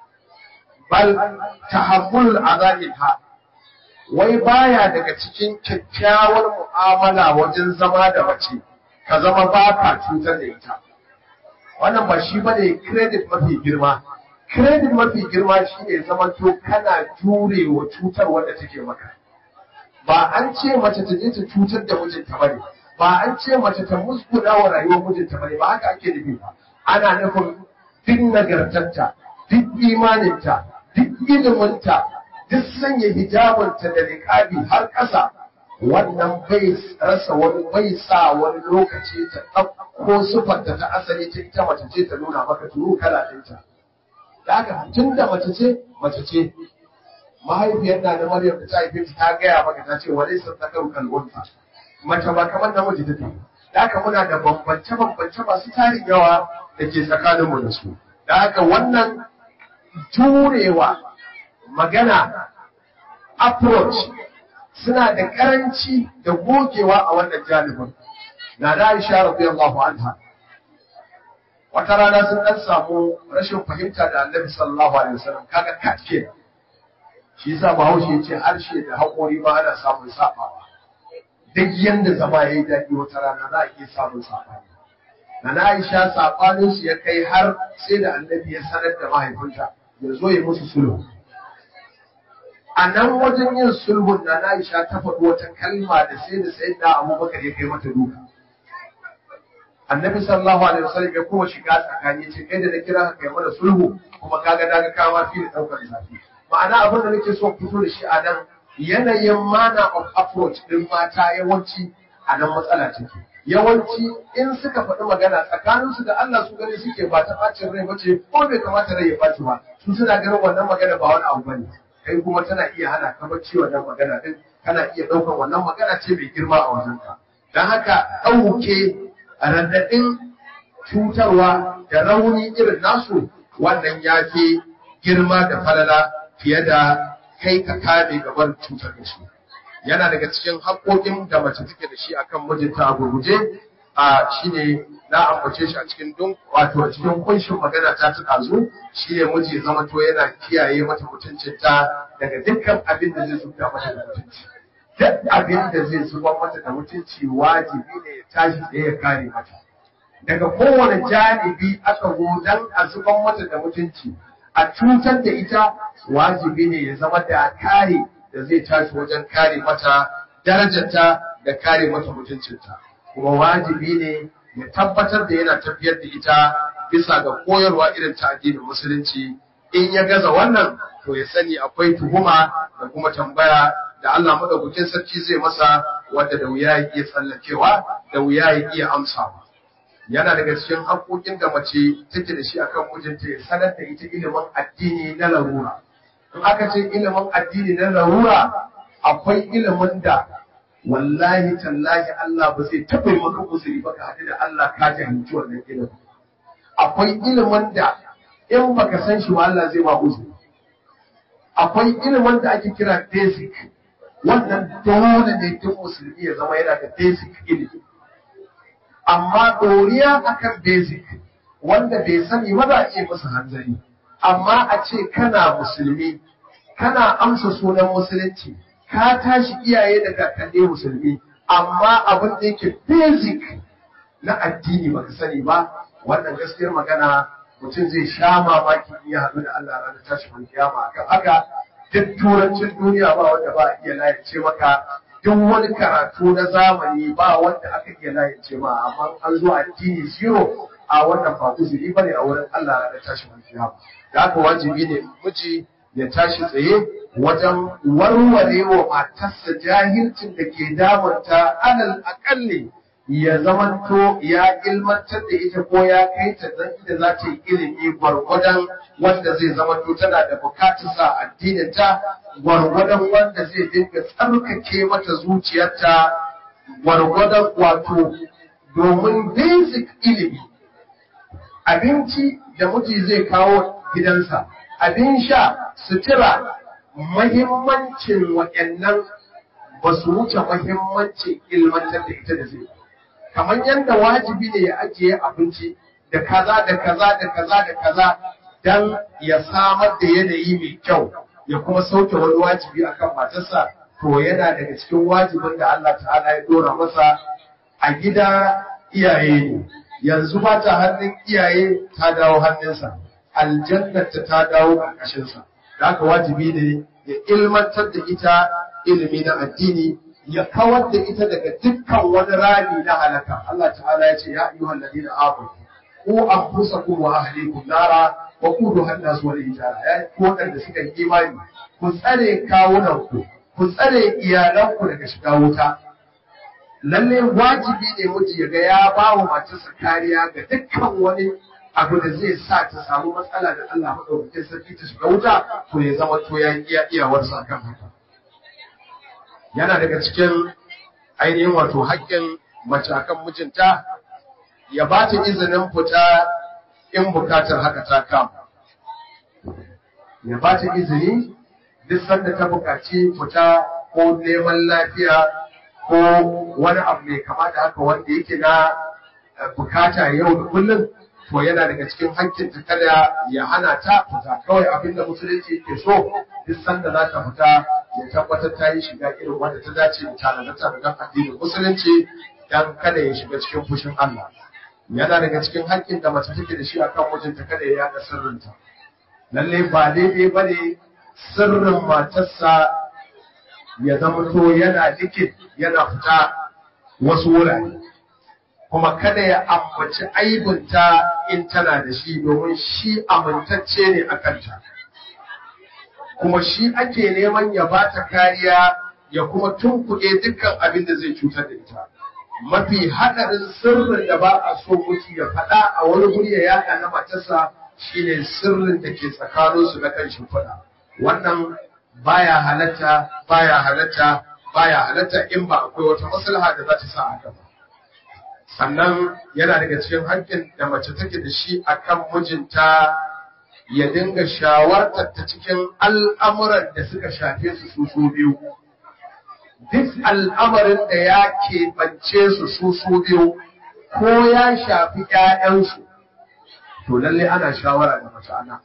bal tahammul adha'inha wai baya daga cikin kyakkyawar mu'amala wajen zama da mace ka zama ba ka cutar da ita wannan ba shi bane credit mafi girma credit mafi girma shine zama to kana jure wa cutar wanda take maka ba an ce mace ta je ta cutar da mijinta bane ba an ce mace ta musguna wa rayuwar mijinta bane ba haka ake nufi ba ana nufin duk nagartarta duk imaninta duk iliminta duk sanya hijabinta da niqabi har ƙasa wannan bai rasa wani bai sa wani lokaci ta ɗauko sifarta ta asali ta ita mace ce ta nuna maka turu kala ɗinta da haka tun da mace ce mace ce mahaifiyar na da maryam da ta haife ta gaya maka ta ce wani sun tsakar kalbunta mace ba kamar namiji take da haka muna da bambance bambance masu tarin yawa da ke tsakaninmu da su da haka wannan jurewa magana approach suna da karanci da gogewa a wannan janibin na da Aisha radiyallahu anha wata rana sun dan samu rashin fahimta da Annabi sallallahu alaihi wasallam kaga katke shi yasa Bahaushe yace harshe da haƙori ma ana samun sabawa duk yanda zama yayi daɗi wata rana za a iya samun sabani na Aisha sabanin su ya kai har sai da Annabi ya sanar da mahaifinta ya zo ya musu sulhu a nan wajen yin sulhun na Aisha ta faɗi wata kalma da sai da sai da Abubakar ya kai mata duka. Annabi sallallahu alaihi wasallam ya kuma shiga tsakani ce kai da na kira ka kai mana sulhu kuma kaga daga kama fi da daukar zafi. Ma'ana abin da nake so fito da shi a nan yanayin mana of approach din mata yawanci a nan matsala take. Yawanci in suka faɗi magana tsakaninsu da Allah su gani suke ba ta ɓacin rai bace ko bai kamata rai ya ɓaci ba su suna ganin wannan magana ba wani abu bane. kai kuma tana iya hana ka bacci wannan magana din kana iya ɗaukar wannan magana ce mai girma a wajenka don haka ɗauke raɗaɗin cutarwa da rauni irin nasu wannan ya fi girma da falala fiye da kai ka kame gaban cutar da shi yana daga cikin haƙoƙin da mace take da shi akan mijinta a gurguje a shine na ambace shi a cikin dun wato a cikin kunshin magana ta ta ɗazu shi ne miji zama to yana kiyaye mata mutuncinta daga dukkan abin da zai zuba mata da mutunci duk abin da zai zuba mata da mutunci wajibi ne ya tashi da ya kare mata daga kowane janibi aka zo dan a zuban mata da mutunci a cutar da ita wajibi ne ya zama da kare da zai tashi wajen kare mata darajarta da kare mata mutuncinta kuma wajibi ne ya tabbatar da yana tafiyar da ita bisa ga koyarwa irin ta addinin musulunci in ya gaza wannan to ya sani akwai tuhuma da kuma tambaya da Allah madaukakin sarki zai masa wanda da wuya ya iya tsallakewa da wuya ya iya amsawa yana daga cikin haƙoƙin da mace take da shi akan mijinta ya sanar da ita ilimin addini na larura in aka ce ilimin addini na larura akwai ilimin da wallahi tallahi Allah ba zai taɓa yi maka uzuri ba ka haɗu da Allah ka jahilci wannan ilimin. Akwai ilimin da in baka san shi ba Allah zai ba uzuri. Akwai ilimin da ake kira basic wannan dole ne duk musulmi ya zama yana da basic ilimi. Amma ɗoriya akan basic wanda bai sani ba za a iya masa hanzari. Amma a ce kana musulmi, kana amsa sunan musulunci, ka tashi iyaye da kakanni musulmi amma abin da yake basic na addini baka sani ba wannan gaskiyar magana mutum zai sha mamaki in ya haɗu da Allah ranar tashi mun kiyama akan haka duk turancin duniya ba wanda ba a iya layace maka duk wani karatu na zamani ba wanda aka iya layace ma amma an zo addini zero a wannan ba uzuri bane a wurin Allah ranar tashi mun kiyama da haka wajibi ne miji ya tashi tsaye wajen warware wa matarsa jahilcin da ke damunta alal akalli ya zamanto ya ilmantar da ita ko ya kai ta dan da za ta yi ilimi gwargwadon wanda zai zamanto tana da bukatarsa addinin ta gwargwadon wanda zai dinga tsarkake mata zuciyarta gwargwadon wato domin basic ilimi abinci da miji zai kawo gidansa abin sha sutura mahimmancin waɗannan ba su wuce mahimmancin ilmantar da ita da zai kamar yadda wajibi ne ya ajiye abinci da kaza da kaza da kaza da kaza don ya samar da yanayi mai kyau ya kuma sauke wani wajibi akan matarsa to yana daga cikin wajibin da Allah ta'ala ya dora masa a gida iyaye ne yanzu ba ta hannun iyaye ta dawo hannunsa aljannata ta dawo ƙarƙashinsa da haka wajibi ne ya ilmantar da ita ilimi na addini ya kawar da ita daga dukkan wani rami na halaka Allah ta'ala ya ce ya ayyuhal ladina amanu ku anfusakum wa ahlikum nara wa quduha an-nas wal hijara ya ku wadanda suka yi imani ku tsare kawunan ku ku tsare iyalan ku daga shiga wuta lalle wajibi ne miji ya ga ya ba wa matarsa kariya ga dukkan wani abu da zai sa ta samu matsala da Allah madaukakin sarki ta shiga wuta to ya zama to ya iya iyawarsa kan haka yana daga cikin ainihin wato haƙƙin mace akan mijinta ya ba ta izinin fita in bukatar haka ta kama ya ba ta izini duk sanda ta bukaci fita ko neman lafiya ko wani abu mai kama da haka wanda yake na bukata yau da kullum to yana daga cikin haƙƙin ta kada ya hana ta fita kawai abin da musulunci yake so duk sanda za ta fita ya tabbatar ta yi shiga irin wanda ta dace da tanadar da addinin musulunci dan kada ya shiga cikin fushin Allah yana daga cikin haƙƙin da mace take da shi akan mijinta kada ya yaɗa sirrinta lalle ba daidai ba ne sirrin matarsa ya zama to yana likin yana fita wasu wurare kuma kada ya ambaci aibinta in tana da shi domin shi amintacce ne a kanta kuma shi ake neman ya ba ta kariya ya kuma tunkuɗe dukkan abin da zai cutar da ita mafi haɗarin sirrin da ba a so mutu ya faɗa a wani guri ya yaɗa na matarsa shine sirrin da ke tsakaninsu na kan shimfiɗa wannan baya halatta baya halatta baya halatta in ba akwai wata maslaha da za ta sa a gaba sannan yana daga cikin haƙƙin da mace take da shi akan mijinta ya dinga shawartar ta cikin al'amuran da suka shafe su su su biyu duk al'amarin da ya keɓance su su su biyu ko ya shafi ‘ya'yansu to lalle ana shawara da mace ana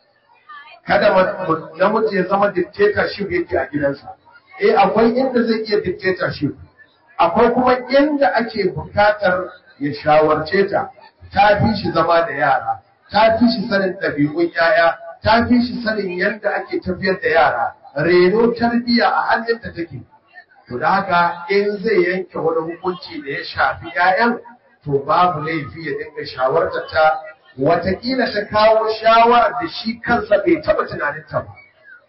kada namiji ya zama dictatorship yake a gidansa eh akwai inda zai iya dictatorship akwai kuma inda ake bukatar ya shawarce ta ta fi shi zama da yara ta fi shi sanin ɗabi'un yaya ta fi shi sanin yadda ake tafiyar da yara reno tarbiyya a hannunta take to da haka in zai yanke wani hukunci da ya shafi 'ya'yan to babu laifi ya dinga shawartar ta watakila ta kawo shawarar da shi kansa bai taɓa tunaninta ba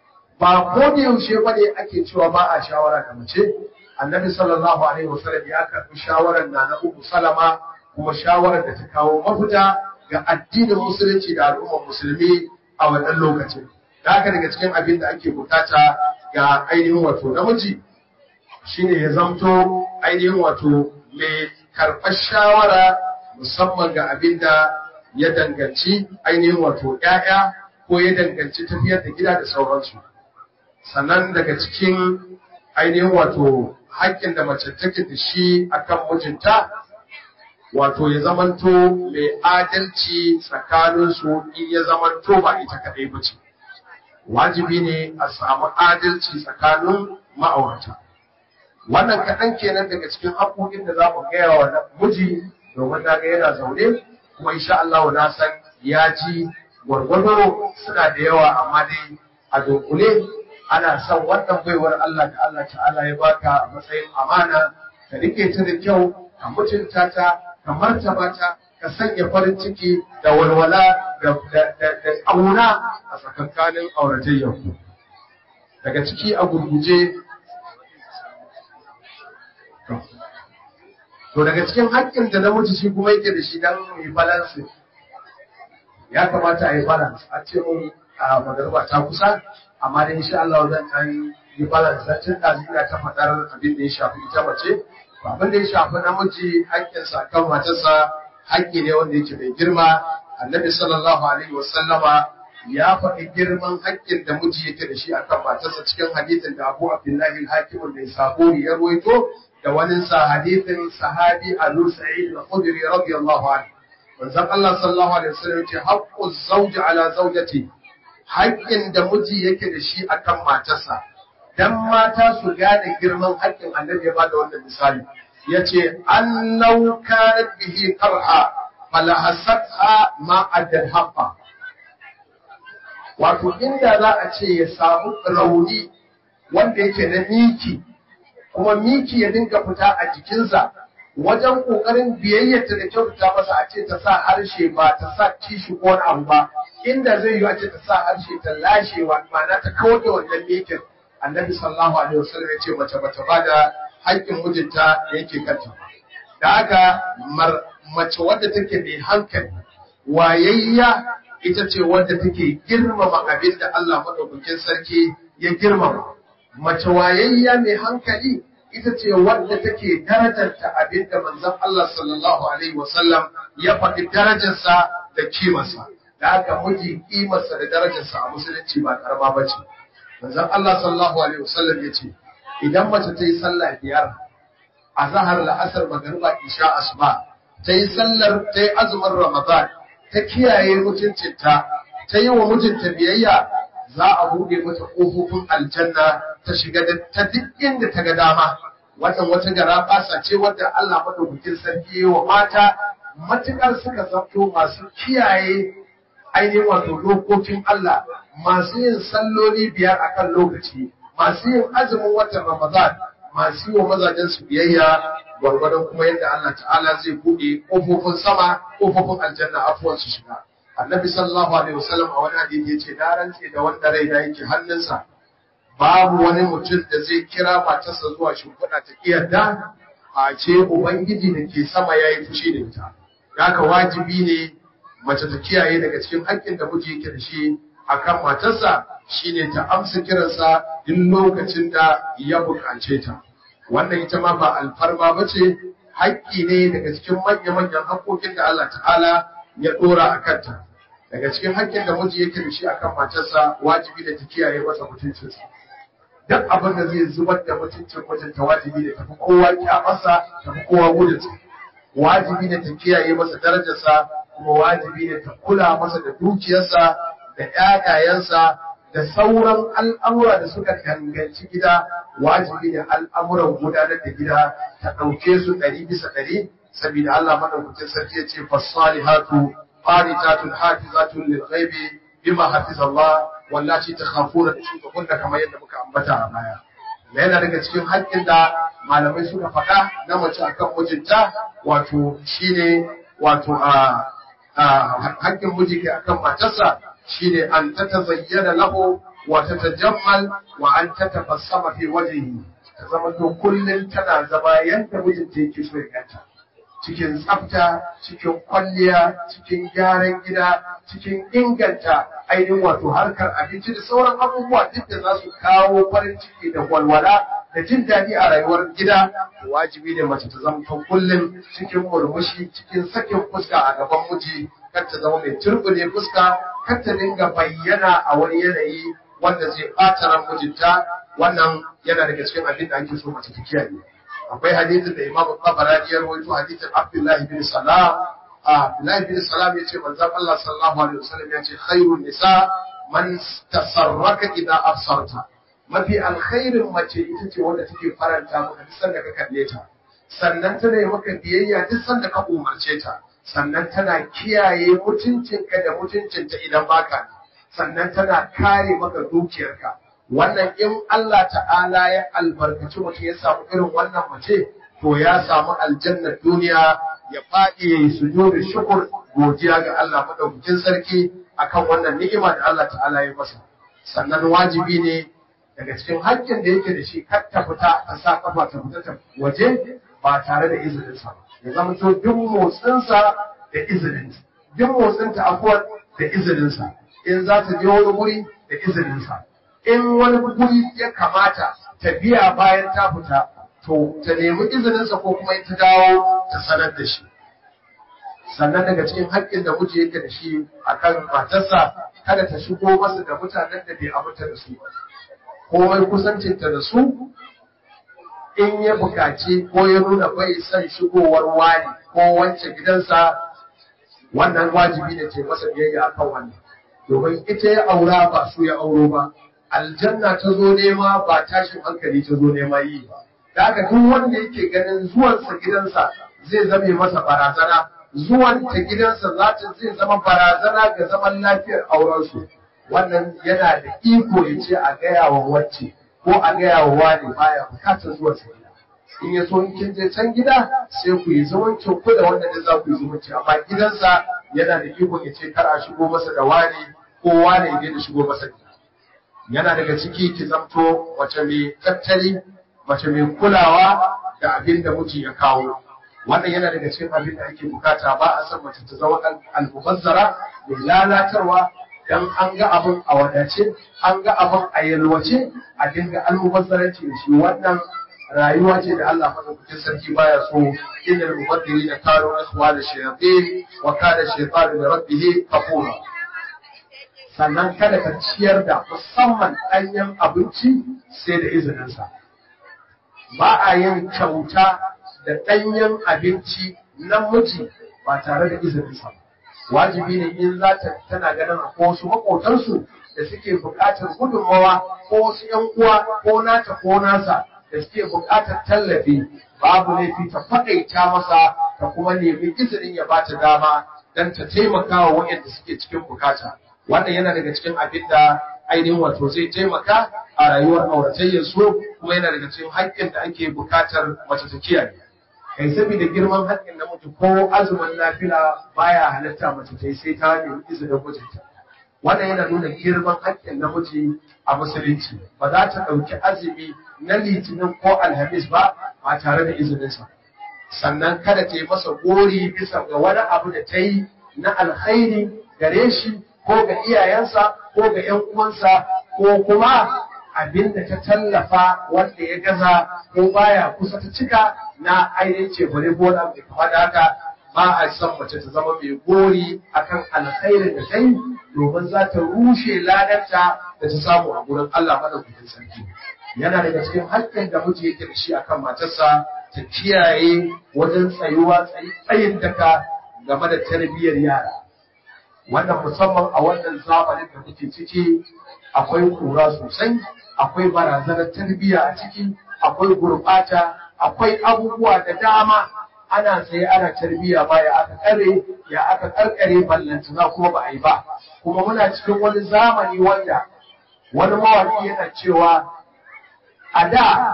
ba ko da yaushe ba ne ake cewa ba a shawara da mace annabi sallallahu alaihi wasallam ya karɓi shawarar na na uku salama kuma shawarar da ta kawo mafita ga addinin musulunci da al'ummar musulmi a wannan lokacin da haka daga cikin abin da ake bukata ga ainihin wato namiji shine ya zamto ainihin wato mai karɓar shawara musamman ga abin da ya danganci ainihin wato ‘ya'ya ko ya danganci tafiyar da gida da sauransu sannan daga cikin ainihin wato haƙƙin da mace take da shi akan mijinta wato ya zamanto mai adalci tsakaninsu in ya zamanto ba ita kaɗai ba ce wajibi ne a samu adalci tsakanin ma'aurata wannan kaɗan kenan daga cikin haƙoƙin da za mu gaya wa miji domin na ga yana zaune kuma insha Allah na san ya ji gwargwado suna da yawa amma dai a dunkule ana son wannan baiwar Allah da Allah ta'ala ya baka a matsayin amana ka rike ta da kyau ka mutunta ta ka martaba ta ka sanya farin ciki da walwala da ƙauna a tsakankanin auratayyar daga ciki a gurguje to daga cikin haƙƙin da namiji shi kuma yake da shi dan yi balance ya kamata a yi balance a ce mun a magarba ta kusa amma dai insha Allah zan dan yi balance dan tun da ina ta faɗar abin da ya shafi ita mace abin da ya shafi namiji haƙƙinsa kan matarsa haƙƙi ne wanda yake mai girma annabi sallallahu alaihi wasallama ya faɗi girman haƙƙin da miji yake da shi akan matarsa cikin hadisin da Abu Abdullahi al-Hakim da Saburi ya ruwaito da wani sa hadisin sahabi Abu Sa'id al-Khudri radiyallahu anhu manzon Allah sallallahu alaihi wasallam ce haqqu zawji ala zawjati haƙƙin da miji yake da shi akan matarsa dan mata su gane girman haƙƙin annabi ya bada wannan misali yace annau kanat bihi qarha fala hasatha ma addal haqqa wato inda za a ce ya samu rauni wanda yake na miki kuma miki ya dinga fita a jikinsa wajen kokarin biyayyarta da kyautata masa a ce ta sa harshe ba ta sa kishi ko wani abu ba inda zai yi a ce ta sa harshe ta lashe wa ma'ana ta kawar da wannan mikin annabi sallallahu alaihi wasallam ya ce mace bata ba da haƙƙin mijinta da yake kanta da haka mace wadda take mai hankali wayayya ita ce wadda take girmama abin da Allah madaukakin sarki ya girmama mace wayayya mai hankali ita ce wadda take darajarta abin da manzon Allah sallallahu alaihi wasallam ya faɗi darajarsa da kimarsa da haka miji kimarsa da darajarsa a musulunci ba karama ba ce manzon Allah sallallahu alaihi wasallam ya ce idan mace ta yi sallah biyar a zahar la'asar magariba isha asuba ta yi sallar ta yi azumin ramadan ta kiyaye mutuncinta ta yi wa mijinta biyayya za a buɗe mata ƙofofin aljanna ta shiga da ta duk inda ta ga dama wannan wata gara basa ce wadda Allah madaukakin sarki wa mata matukar suka zanto masu kiyaye ainihin wato dokokin Allah masu yin salloli biyar akan lokaci masu yin azumin watan Ramadan masu yi wa mazajen su biyayya gwargwadon kuma yadda Allah ta'ala zai buɗe ƙofofin sama ƙofofin aljanna afuwan su shiga annabi sallallahu alaihi wasallam a wani hadisi yace na rantse da wanda rai da yake hannunsa babu wani mutum da zai kira matarsa zuwa shimfiɗa ta kiyarda a ce ubangiji da ke sama ya yi fushi da ita haka wajibi ne mace ta kiyaye daga cikin haƙƙin da miji yake da shi akan matarsa shine ta amsa kiransa duk lokacin da ya buƙace ta wannan ita ma ba alfarma ba ce haƙƙi ne daga cikin manya-manyan haƙƙoƙin da Allah ta'ala ya ɗora a kanta daga cikin haƙƙin da miji yake da shi akan matarsa wajibi da ta kiyaye masa mutuncinsa duk abin da zai zubar da mutuncin mijinta wajibi da tafi kowa kyamarsa tafi kowa gudunsa wajibi da ta kiyaye masa darajarsa kuma wajibi da ta kula masa da dukiyarsa da ƴaƴayensa da sauran al'amura da suka danganci gida wajibi da al'amuran gudanar da gida ta ɗauke su ɗari bisa ɗari saboda Allah madaukakin sarki ya ce fasalihatu qanitatun hafizatun lil ghaibi bima hafiz Allah wallaci takhafuna kunna kamar yadda muka ambata a baya yana daga cikin haƙƙin da malamai suka faɗa na mace akan mijinta wato shine wato a haƙƙin miji ke akan matarsa shine an ta tazayyana lahu wa ta tajammal wa an ta tabassama fi wajhihi ta zama to kullun tana zama yanda mijinta yake so ya ganta cikin tsafta cikin kwalliya cikin gyaran gida cikin inganta ainihin wato harkar abinci da sauran abubuwa duk da za su kawo farin ciki da walwala da jin daɗi a rayuwar gida wajibi ne mace ta zama kullum cikin murmushi cikin sakin fuska a gaban miji kar ta zama mai turbine fuska kar ta dinga bayyana a wani yanayi wanda zai ɓata ran mijinta wannan yana daga cikin abin da ake so mace ta kiyaye akwai hadisin da Imam Tabarani ya rawaito hadisin Abdullahi bin Salam Abdullahi bin Salam yace manzon Allah sallallahu alaihi wasallam yace khairun nisa man tasarraka idza absarta mafi alkhairin mace ita ce wanda take faranta maka duk sanda ka kalle ta sannan tana yi maka biyayya duk sanda ka umarce ta sannan tana kiyaye mutuncinka da mutuncinta idan baka sannan tana kare maka dukiyarka wannan in Allah ta'ala ya albarkaci mutum ya samu irin wannan mace to ya samu aljannar duniya ya faɗi ya yi sujudu shukur godiya ga Allah madaukakin sarki akan wannan ni'ima da Allah ta'ala ya masa sannan wajibi ne daga cikin haƙƙin da yake da shi kar ta fita ta sa kafa ta fita ta waje ba tare da izinin sa ya zama to duk motsinsa da izinin duk motsinta afuwar da izinin sa in za ta je wani guri da izinin sa in wani guri ya kamata ta biya bayan ta fita to ta nemi izininsa ko kuma in ta dawo ta sanar da shi sannan daga cikin haƙƙin da miji yake da shi akan matarsa kada ta shigo masa da mutanen da bai aminta da su komai kusancinta da su in ya buƙaci ko ya nuna bai son shigowar wani ko wance gidansa wannan wajibi ne ce masa biyayya akan wannan domin ita ya aura ba su ya auro ba aljanna ta zo nema ba tashin hankali ta zo nema yi ba da haka duk wanda yake ganin zuwansa gidansa zai zame masa barazana zuwan ta gidansa za ta zai zama barazana ga zaman lafiyar aurensu wannan yana da iko ya ce a gaya wa wacce ko a gaya wa wani baya bukatar zuwa sa gida in ya so in kin je can gida sai ku yi zumuncin ku da wanda da za ku yi zumunci amma gidansa yana da iko ya ce kar a shigo masa da wani ko wani ya da shigo masa gida yana daga ciki ki zamto mace mai tattali mace mai kulawa da abin da miji ya kawo wannan yana daga cikin abin da ake bukata ba a san mace ta zama almubazzara mai lalatarwa dan an ga abin a wadace an ga abin a yalwace a dinga almubazzaranci da shi wannan rayuwa ce da Allah madaukakin sarki baya so innal mubaddilina kanu ikhwana shayatin wa kana shaytanu li rabbih kafura sannan kada ka ciyar da musamman ɗanyen abinci sai da izininsa ba a yin kyauta da ɗanyen abinci na miji ba tare da izininsa wajibi ne in za ta tana ganin ko wasu maƙotansu da suke buƙatar gudunmawa ko wasu ‘yan uwa ko nata ko nasa da suke buƙatar tallafi babu laifi ta faɗaita masa ta kuma nemi izinin ya bata dama don ta taimaka wa waɗanda suke cikin bukata wannan yana daga cikin abin da ainihin wato zai taimaka a rayuwar auratayyar su kuma yana daga cikin haƙƙin da ake buƙatar mace ta kiyaye kai saboda girman haƙƙin namiji ko azumin nafila baya halatta mace ta yi sai ta nemi izinin mijinta wannan yana nuna girman haƙƙin namiji a musulunci ba za ta ɗauki azumi na litinin ko alhamis ba ba tare da izininsa sannan kada ta yi masa gori bisa ga wani abu da ta yi na alkhairi gare shi ko ga iyayensa ko ga ‘yan uwansa ko kuma abin da ta tallafa wanda ya gaza ko baya kusa ta cika na ainihin ce bare gona mai kama da haka ba a son mace ta zama mai gori akan alkhairin da ta yi domin za ta rushe ladanta da ta samu a gurin Allah madaukakin sarki yana daga cikin haƙƙin da miji yake da shi akan matarsa ta kiyaye wajen tsayuwa tsayin daka game da tarbiyyar yara wannan musamman a wannan zamanin da muke ciki akwai kura sosai akwai barazanar tarbiyya a ciki akwai gurbata akwai abubuwa da dama ana tsaye ana tarbiyya ba ya aka kare ya aka karkare ballantana kuma ba a yi ba kuma muna cikin wani zamani wanda wani mawaki yana cewa a da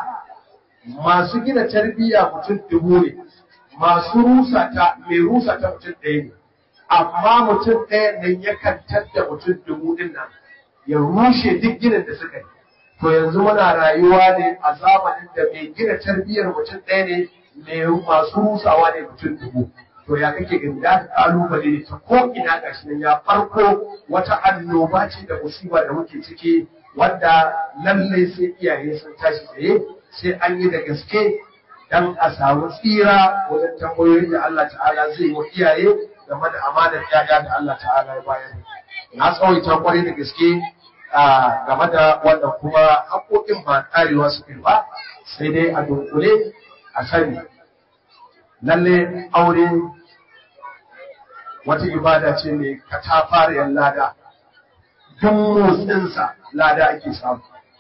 masu gina tarbiyya mutum dubu ne masu rusa ta mai rusa ta mutum ɗaya ne amma mutum ɗaya nan yakan tadda mutum dubu ɗin nan ya rushe duk ginin da suka yi to yanzu muna rayuwa ne a zamanin da mai gina tarbiyyar mutum ɗaya ne mai masu rusawa ne mutum dubu to ya kake gani da ka kalubale ne ta ko ina gashi nan ya farko wata annoba ce da musiba da muke ciki wanda lallai sai iyaye sun tashi tsaye sai an yi da gaske dan a samu tsira wajen tambayoyin da Allah ta'ala zai wa iyaye game da amanar yaya da Allah ta'ala ya bayar na tsawaita kwarai da gaske game da wannan kuma haƙoƙin ba ƙarewa su ba sai dai a dunkule a sani lalle aure wata ibada ce mai katafariyar lada don motsinsa lada ake samu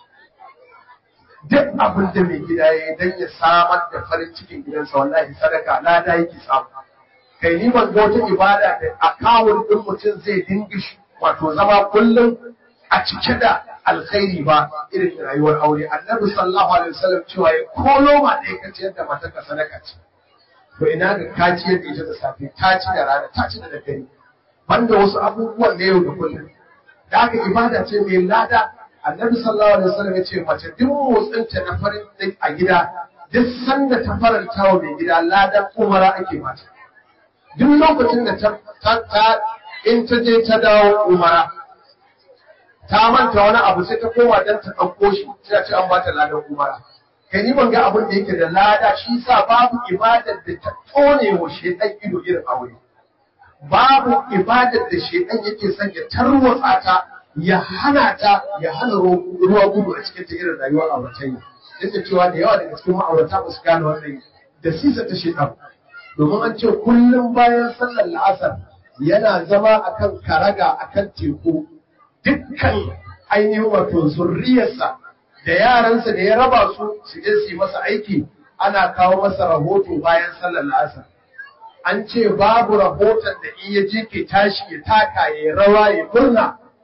duk abin da mai gida ya yi don ya samar da farin cikin gidansa wallahi sadaka lada yake samu kai ni ban ga wata ibada da akawun din mutum zai dinga wato zama kullum a cike da alkhairi ba irin rayuwar aure annabi sallallahu alaihi wasallam cewa ya ko loma ɗaya ka ciyar da matarka sadaka ce to ina ga ka ciyar da ita da safe ta ci da rana ta ci da daddare banda wasu abubuwan na yau da kullum da haka ibada ce mai lada annabi sallallahu alaihi wasallam ya ce mace duk motsinta na farin din a gida duk sanda ta faranta wa mai gida ladan umara ake mata duk lokacin da ta ta in ta je ta dawo umara ta manta wani abu sai ta koma don ta ɗauko shi sai a ce an bata ladan umara kai ni ban ga abin da yake da lada shi sa babu ibadar da ta tone wa shedan ido irin aure babu ibadar da shedan yake son ya tarwatsa ta ya hana ta ya hana ruwa gudu a cikin ta irin rayuwar auratayya duk da cewa da yawa daga cikin ma'aurata ba su gane wannan da sisa ta shedan domin an ce kullum bayan sallar la'asar yana zama akan karaga akan teku dukkan ainihin wato zurriyarsa da yaransa da ya raba su su je su yi masa aiki ana kawo masa rahoto bayan sallar la'asar an ce babu rahoton da in ya je ke tashi ya taka ya rawa ya murna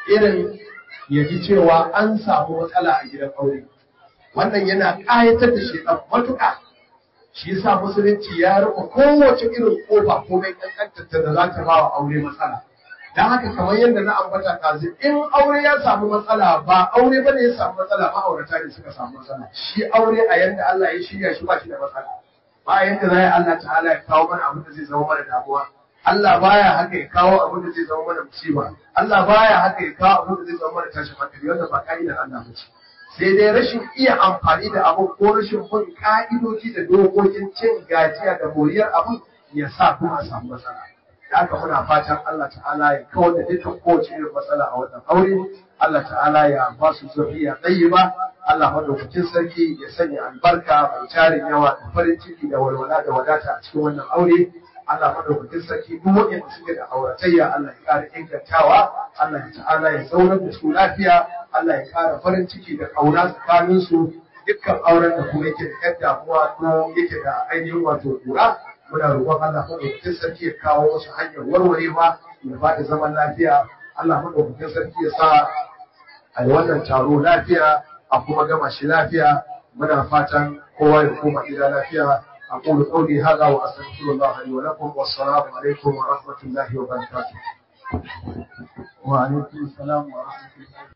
irin ya ji cewa an samu matsala a gidan aure wannan yana ƙayatar da shi ɗan matuƙa shi yasa musulunci ya rufe kowace irin ƙofa ko mai ƙanƙantar da za ta ba wa aure matsala don haka kamar yadda na ambata kazi in aure ya samu matsala ba aure bane ya samu matsala ma'aurata ne suka samu matsala shi aure a yanda Allah ya shirya shi ba shi da matsala ba yanda za Allah ta'ala ya kawo mana abin da zai zama mana damuwa Allah baya haka ya kawo abin da zai zama mana musiba Allah baya haka ya kawo abin da zai zama mana tashin hankali wanda ba ka'idar Allah ba ce sai dai rashin iya amfani da abin ko rashin bin ka'idoji da dokokin cin gajiya da moriyar abin ya sa kuma a samu matsala da haka muna fatan Allah ta'ala ya kawar da dukkan kowace irin matsala a wannan aure Allah ta'ala ya ba su zuriya ba. Allah madaukakin sarki ya sanya albarka mai tarin yawa da farin ciki da walwala da wadata a cikin wannan aure Allah madaukakin sarki duk wanda suke da auratayya Allah ya ƙara ingantawa Allah ya ta'ala ya zaunar da su lafiya Allah ya ƙara farin ciki da ƙauna tsakanin su dukkan auren da kuma yake da ƴan damuwa ko yake da ainihin wato kura muna roƙon Allah madaukakin sarki ya kawo wasu hanyar warwarewa ya ba da zaman lafiya Allah madaukakin sarki ya sa a yi wannan taro lafiya a kuma gama shi lafiya muna fatan kowa ya koma gida lafiya أقول قولي هذا وأستغفر الله لي ولكم والسلام عليكم ورحمة الله وبركاته وعليكم السلام ورحمة الله